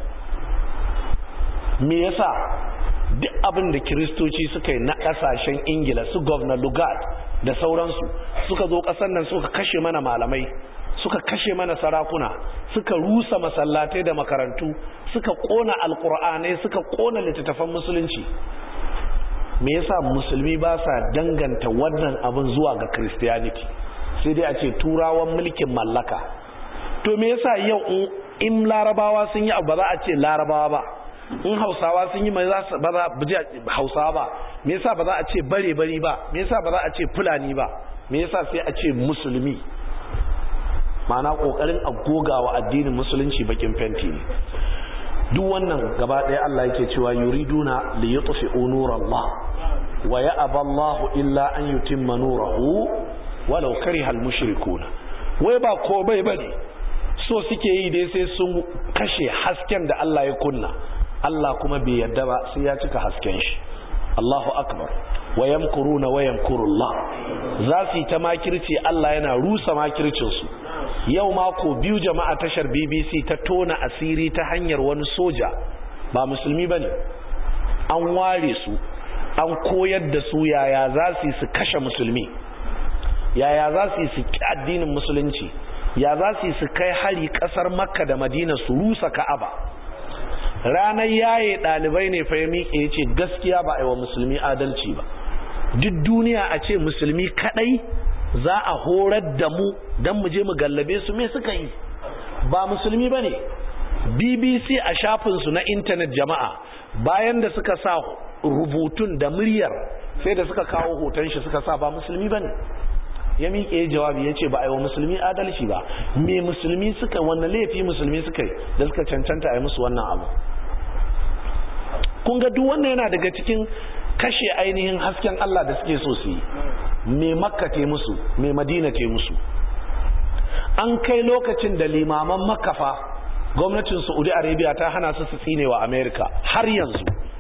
me yasa duk abin da kiristoci suka yi na ƙasashen ingila su governor lugard da sauransu suka zo ƙasar nan suka kashe mana malamai suka kashe mana sarakuna suka rusa masallatai da makarantu suka kona alkur'anai suka kona littattafan musulunci me yasa musulmi ba sa danganta wannan abin zuwa ga christianity sai dai a ce turawan mulkin mallaka to me yasa yau in larabawa sun yi abu ba za a ce larabawa ba in hausawa sun yi mai ba za a hausawa ba me yasa ba za a ce bare bari ba me yasa ba za a ce fulani ba me yasa sai a ce musulmi ma'ana kokarin agogawa addinin musulunci bakin fenti ne duk wannan gaba ɗaya Allah yake cewa yuriduna li yutfi'u nurallah wa ya'ba Allah illa an yutimma nurahu walau kariha al-mushrikun wai ba ko bai bane so suke yi dai sai sun kashe hasken da Allah ya kunna Allah kuma bai yarda ba sai ya cika hasken shi Allahu akbar wa yamkuruna wa yamkurullah za su yi ta makirci Allah yana rusa makircin su yau mako biyu jama'a tashar BBC ta tona asiri ta hanyar wani soja ba musulmi bane an ware su an koyar da su yaya za su yi su kashe musulmi yaya za su yi su addinin musulunci ya za su yi su kai hari kasar makka da madina su rusa ka'aba ranar yaye ɗalibai ne fa ya miƙe ya ce gaskiya ba a yi wa musulmi adalci ba duk duniya a ce musulmi kaɗai za a horar da mu don mu je mu gallabe su me suka yi ba musulmi ba ne bbc a shafinsu na intanet jama'a bayan da suka sa rubutun da muryar sai da suka kawo hoton shi suka sa ba musulmi ba ne ya miƙe jawabi ya ce ba a yi wa musulmi adalci ba me musulmi suka wannan laifi musulmi suka yi da suka cancanta a yi musu wannan abu kun ga duk wannan yana daga cikin kashe ainihin hasken Allah da suke so su yi me makka te musu me madina te musu an kai lokacin da limaman makafa gwamnatin saudi arabia ta hana su su tsine wa america har yanzu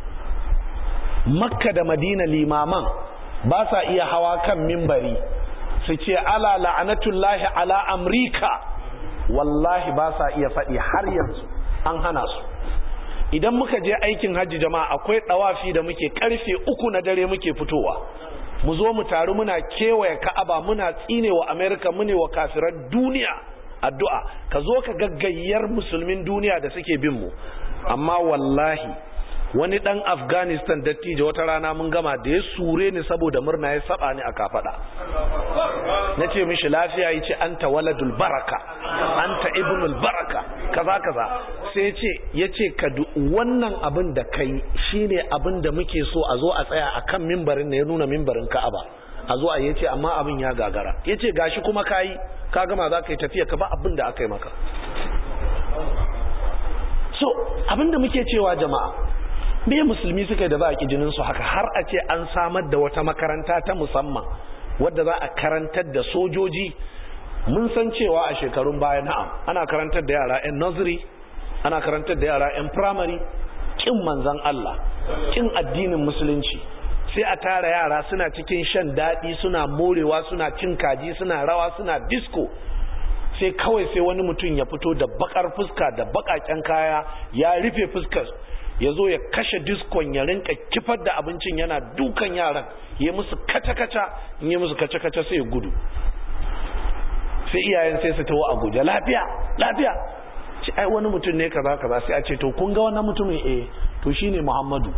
makka da madina limaman ba sa iya hawa kan mimbari su ce ala la'anatullahi ala amrika wallahi ba sa iya faɗi har yanzu an hana su idan muka je aikin hajji jama'a akwai ɗawafi da muke karfe uku na dare muke fitowa mu zo mu taru muna kewaye ka'aba muna tsine wa amerika mune wa kafiran duniya addu'a ka zo ka gaggayyar musulmin duniya da suke bin mu amma wallahi wani dan afghanistan dattijo wata rana mun gama da ya sure ni saboda murna ya saba ni a kafada na ce mishi lafiya ya ce anta waladul baraka anta ibnul baraka kaza kaza sai ce ya ce ka wannan abin da kai shine abin da muke so a zo a tsaya a kan mimbarin da ya nuna mimbarin ka'aba a zo a yace amma abin ya gagara ya ce gashi kuma kayi ka gama za ka yi tafiya ka ba abin da aka yi maka so abin da muke cewa jama'a me musulmi suka da za a ki jinin su haka har a ce an samar da wata makaranta ta musamman wadda za a karantar da sojoji mun san cewa a shekarun baya na'am ana karantar da yara 'yan nursery ana karantar da yara 'yan primary kin manzan Allah kin addinin musulunci sai a tara yara suna cikin shan daɗi suna morewa suna cin kaji suna rawa suna disco sai kawai sai wani mutum ya fito da bakar fuska da bakaken kaya ya rufe fuskar ya zo ya kashe diskon ya rinka kifar da abincin yana dukan yaran ya musu kaca-kaca in yi musu kaca-kaca sai ya gudu sai iyayen sai su tawo a guje lafiya lafiya ce ai wani mutum ne kaza kaza sai a ce to kun ga wannan mutumin eh to shine Muhammadu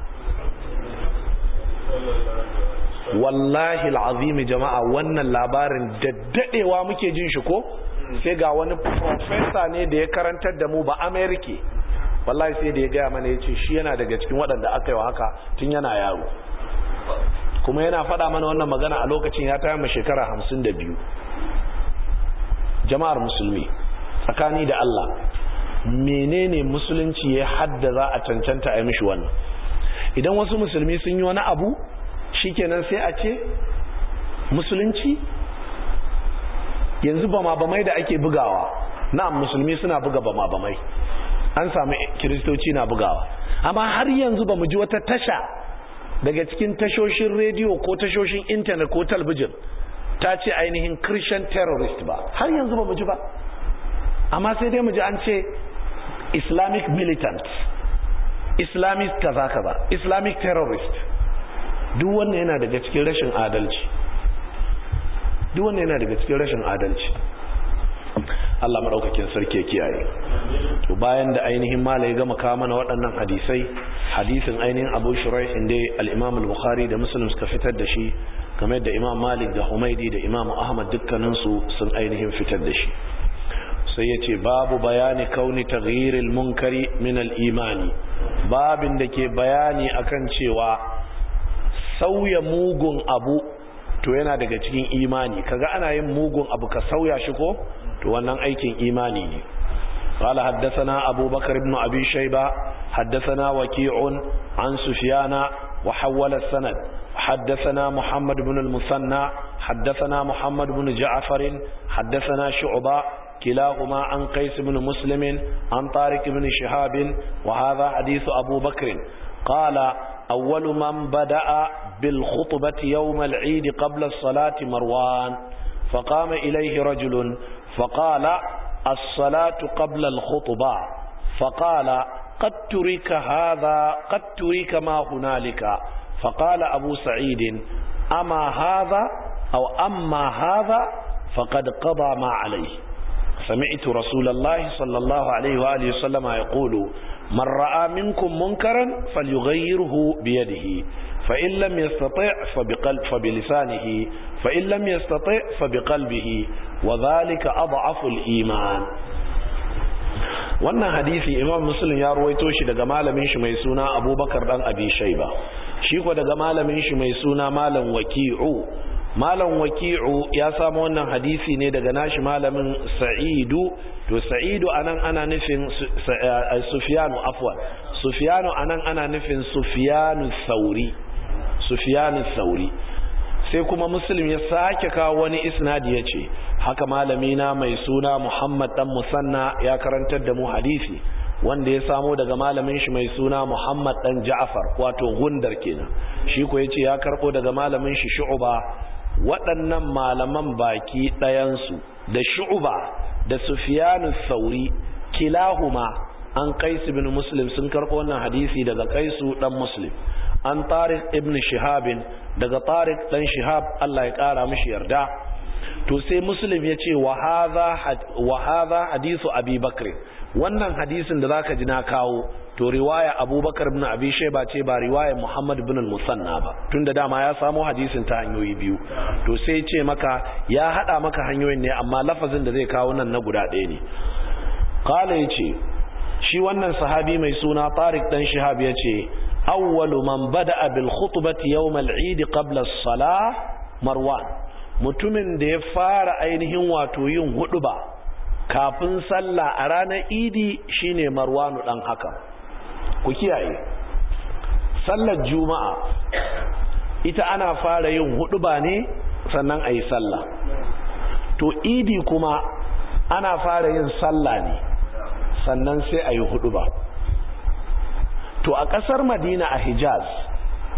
wallahi alazim jama'a wannan labarin daddadewa muke jin shi ko sai ga wani professor ne da ya karantar da mu ba America wallahi sai da ya gaya mana yace shi yana daga cikin waɗanda aka yi wa haka tun yana yaro kuma yana faɗa mana wannan magana a lokacin ya taya mu shekara hamsin da biyu jama'ar musulmi tsakani da Allah menene musulunci ya haddaza a cancanta a yi mishi wannan idan wasu musulmi sun yi wani abu shikenan sai a ce musulunci yanzu bama bamai da ake bugawa na'am musulmi suna buga bama bamai an samu kiristoci na bugawa amma har yanzu ba mu ji wata tasha daga cikin tashoshin rediyo ko tashoshin intanet ko talbijin ta ce ainihin christian terrorist ba har yanzu ba mu ji ba amma sai dai mu ji an ce islamic militant islamic kaza kaza islamic terrorist duk wannan yana daga cikin rashin adalci duk wannan yana daga cikin rashin adalci Allah maɗaukakin sarki ya kiyaye to bayan da ainihin malai gama kawo mana waɗannan hadisai hadisin ainihin Abu Shuraih inda al-Imam al-Bukhari da Muslim suka fitar da shi kamar da Imam Malik da Humaidi da Imam Ahmad dukkanin su sun ainihin fitar da shi sai yace babu bayani kauni taghyiril munkari min al-imani babin da ke bayani akan cewa sauya mugun abu to yana daga cikin imani kaga ana yin mugun abu ka sauya shi ko to wannan aikin imani ne قال حدثنا أبو بكر بن أبي شيبة حدثنا وكيع عن سفيان وحول السند حدثنا محمد بن المثنى حدثنا محمد بن جعفر حدثنا شعبة كلاهما عن قيس بن مسلم عن طارق بن شهاب وهذا حديث أبو بكر قال أول من بدأ بالخطبة يوم العيد قبل الصلاة مروان فقام إليه رجل فقال الصلاة قبل الخطبة فقال قد ترك هذا قد ترك ما هنالك فقال أبو سعيد أما هذا أو أما هذا فقد قضى ما عليه سمعت رسول الله صلى الله عليه وآله وسلم يقول من رأى منكم منكرا فليغيره بيده فإن لم يستطع فبقلب فبلسانه فإن لم يستطع فبقلبه وذلك أضعف الإيمان wannan hadisi imam muslim ya ruwaito shi daga malamin shi mai suna abubakar dan abi shaiba shi ko daga malamin shi mai suna malam waki'u malam waki'u ya samu wannan hadisi ne daga nashi malamin sa'idu to sa'idu anan ana nufin sufyanu afwan sufyanu anan ana nufin sufyanu sauri sufyanu sauri sai kuma muslim ya sake kawo wani isnadi ya ce haka malamina mai suna muhammad dan musanna ya karantar da mu hadisi wanda ya samo daga malamin shi mai suna muhammad dan ja'far wato gundar kenan shi ko yace ya karbo daga malamin shi shu'ba waɗannan malaman baki ɗayansu da shu'ba da sufyanu sauri kilahuma an qais ibn muslim sun karbo wannan hadisi daga qaisu dan muslim an tariq ibn shihabin daga tariq dan shihab Allah ya kara mishi yarda to sai muslim ya ce wa hadha hadisu abi bakr wannan hadisin da zaka ji na kawo to riwaya abubakar ibn abi shayba ce ba riwaya muhammad ibn al-musanna ba tunda dama ya samo hadisin ta hanyoyi biyu to sai ce maka ya hada maka hanyoyin ne amma lafazin da zai kawo nan na guda ɗaya ne qala yace shi wannan sahabi mai suna tariq dan shihab yace awwalu man bada'a bil khutbati yawm al-eid qabla as-salah marwan mutumin da ya fara ainihin wato yin huduba kafin sallah a ranar idi shine marwanu dan haka ku kiyaye sallar juma'a ita ana fara yin huduba ne sannan a yi sallah to idi kuma ana fara yin sallah ne sannan sai a yi huduba to a ƙasar madina a hijaz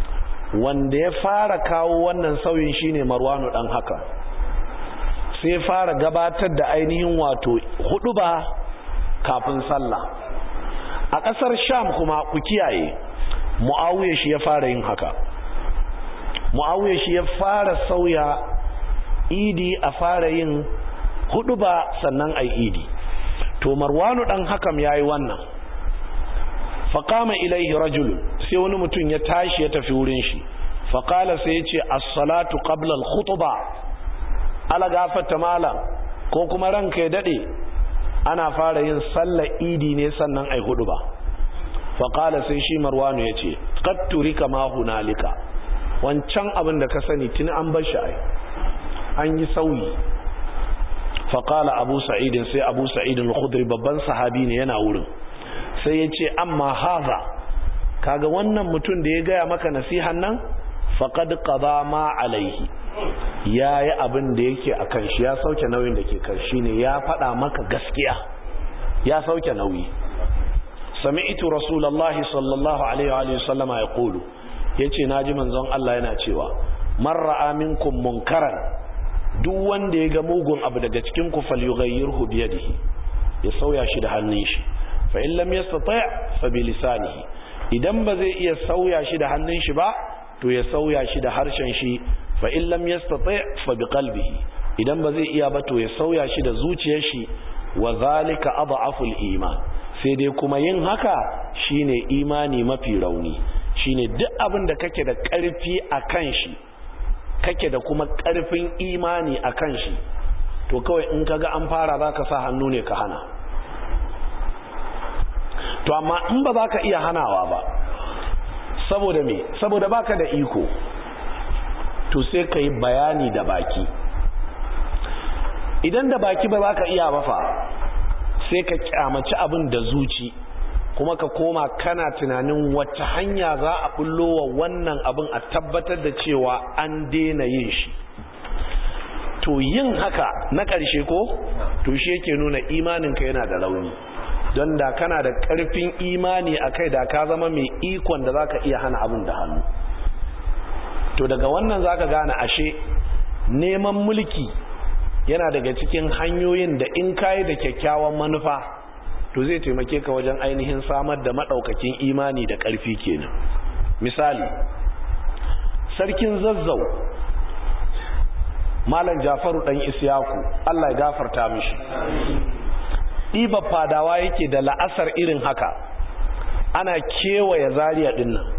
wanda ya fara kawo wannan sauyin shine marwanu dan haka sai fara gabatar da ainihin wato hudu ba kafin sallah a ƙasar sham kuma ku kiyaye mu'awiyar shi ya fara yin haka mu'awiyar shi ya fara sauya idi a fara yin hudu ba sannan ai idi to marwanu dan hakam yayi wannan faqama ilaihi rajul sai wani mutum ya tashi ya tafi wurin shi faqala sai ya ce as-salatu qabla al-khutbah ala gafata malam ko kuma ranka ya dade ana fara yin sallar idi ne sannan ai hudu ba faqala sai shi marwanu ya ce qad turika ma hunalika wancan abin da ka sani tuni an bar shi ai an yi sauyi faƙala abu sa'idin sai abu sa'idin al-khudri babban sahabi ne yana wurin sai ya ce amma haza kaga wannan mutum da ya gaya maka nasihan nan faqad qada ma alaihi yayi abin da yake akan shi ya sauke nauyin da ke kan shi ne ya faɗa maka gaskiya ya sauke nauyi sami'tu rasulullahi sallallahu alaihi wa sallama yaqulu yace naji manzon Allah yana cewa man ra'a minkum munkaran duk wanda ya ga mugun abu daga cikin ku falyughayyirhu bi yadihi ya sauya shi da hannun shi fa in lam yastati' fa bi lisanihi idan ba zai iya sauya shi da hannun shi ba to ya sauya shi da harshen shi fa in lam yastati' fa bi qalbihi idan ba zai iya ba to ya sauya shi da zuciyar shi wa zalika adhafu iman sai dai kuma yin haka shine imani mafi rauni shine duk abin da kake da karfi akan shi kake da kuma ƙarfin imani a kan shi to kawai in kaga an fara za ka sa hannu ne ka hana to amma in ba za ka iya hanawa ba saboda me saboda baka da iko to sai ka yi bayani da baki idan da baki ba za ka iya ba fa sai ka kyamaci abin da zuci kuma ka koma kana tunanin wacce hanya za a bullo wa wannan abin a tabbatar da cewa an daina yin shi to yin haka na ƙarshe ko to shi yake nuna imaninka yana da rauni don da kana da ƙarfin imani a kai da ka zama mai ikon da za ka iya hana abin da hannu to daga wannan za ka gane ashe neman mulki yana daga cikin hanyoyin da in kayi da kyakkyawan manufa to zai taimake ka wajen ainihin samar da maɗaukakin imani da ƙarfi kenan misali sarkin zazzau malam jafaru ɗan isyaku allah ya gafarta mishi ɗiba fadawa yake da la'asar irin haka ana kewaye zariya ɗin nan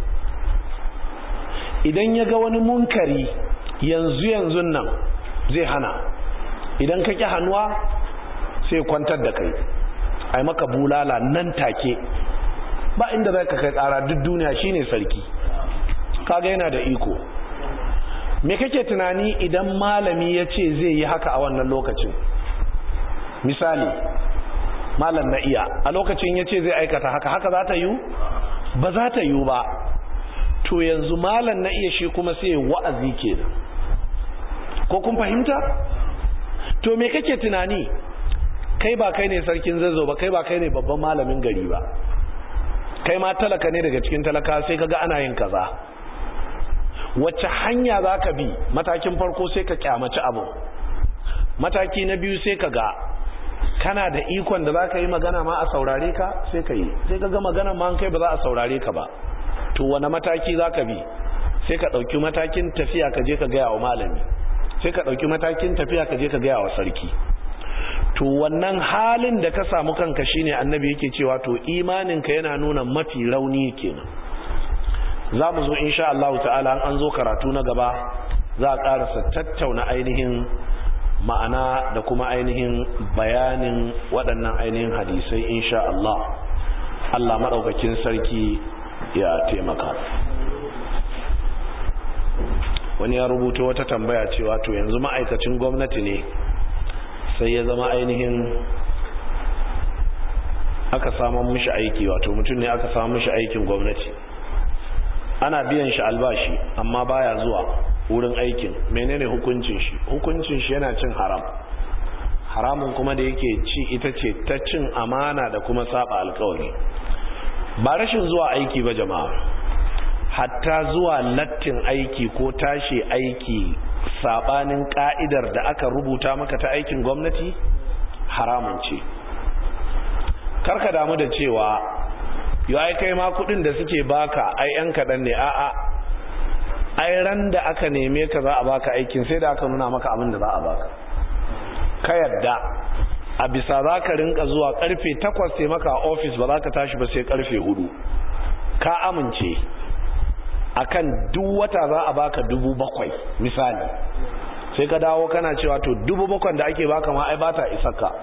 idan ya ga wani munkari yanzu yanzu nan zai hana idan ka ƙi hannuwa sai kwantar da kai ai maka bulala nan take ba inda zai ka kai tsara duk duniya shine sarki kaga yana da iko me kake tunani idan malami ya ce zai yi haka a wannan lokacin misali malam na iya a lokacin ya ce zai aikata haka haka za ta yiwu ba za ta yiwu ba to yanzu malam na iya shi kuma sai wa'azi kenan ko kun fahimta to me kake tunani kai ba kai ne sarkin zazzau ba kai ba kai ne babban malamin gari ba kai ma talaka ne daga cikin talaka sai kaga ana yin kaza wacce hanya za ka bi matakin farko sai ka kyamaci abu mataki na biyu sai ka ga kana da ikon da za ka yi magana ma a saurare ka sai ka yi sai ka ga magana ma kai ba za a saurare ka ba to wane mataki za ka bi sai ka ɗauki matakin tafiya ka je ka gaya wa malami sai ka ɗauki matakin tafiya ka je ka gaya wa sarki to wannan halin da ka samu kanka shine annabi yake cewa to imaninka yana nuna mafi rauni kenan za mu zo insha Allah ta'ala an zo karatu na gaba za a karasa tattauna ainihin ma'ana da kuma ainihin bayanin waɗannan ainihin hadisai insha Allah Allah maɗaukakin sarki ya taimaka wani ya rubuta wata tambaya cewa to yanzu ma'aikacin gwamnati ne sai ya zama ainihin aka samun mishi aiki wato mutum ne aka samun mishi aikin gwamnati ana biyan shi albashi amma baya zuwa wurin aikin menene hukuncin shi hukuncin shi yana cin haram haramun kuma da yake ci ita ce ta cin amana da kuma saba alkawari ba rashin zuwa aiki ba jama'a hatta zuwa lattin aiki ko tashi aiki sabanin ka'idar da aka rubuta maka ta aikin gwamnati haramun ce karka damu da cewa yau ai kai ma kudin da suke baka ai yan kaɗan ne a'a ai ran da aka neme ka za a baka aikin sai da aka nuna maka abin da za a baka ka yadda a bisa za ka rinka zuwa karfe takwas sai maka a ofis ba za ka tashi ba sai karfe hudu ka amince akan duk wata za a baka dubu bakwai misali sai ka dawo kana cewa to dubu bakwai da ake baka ma ai ba ta isaka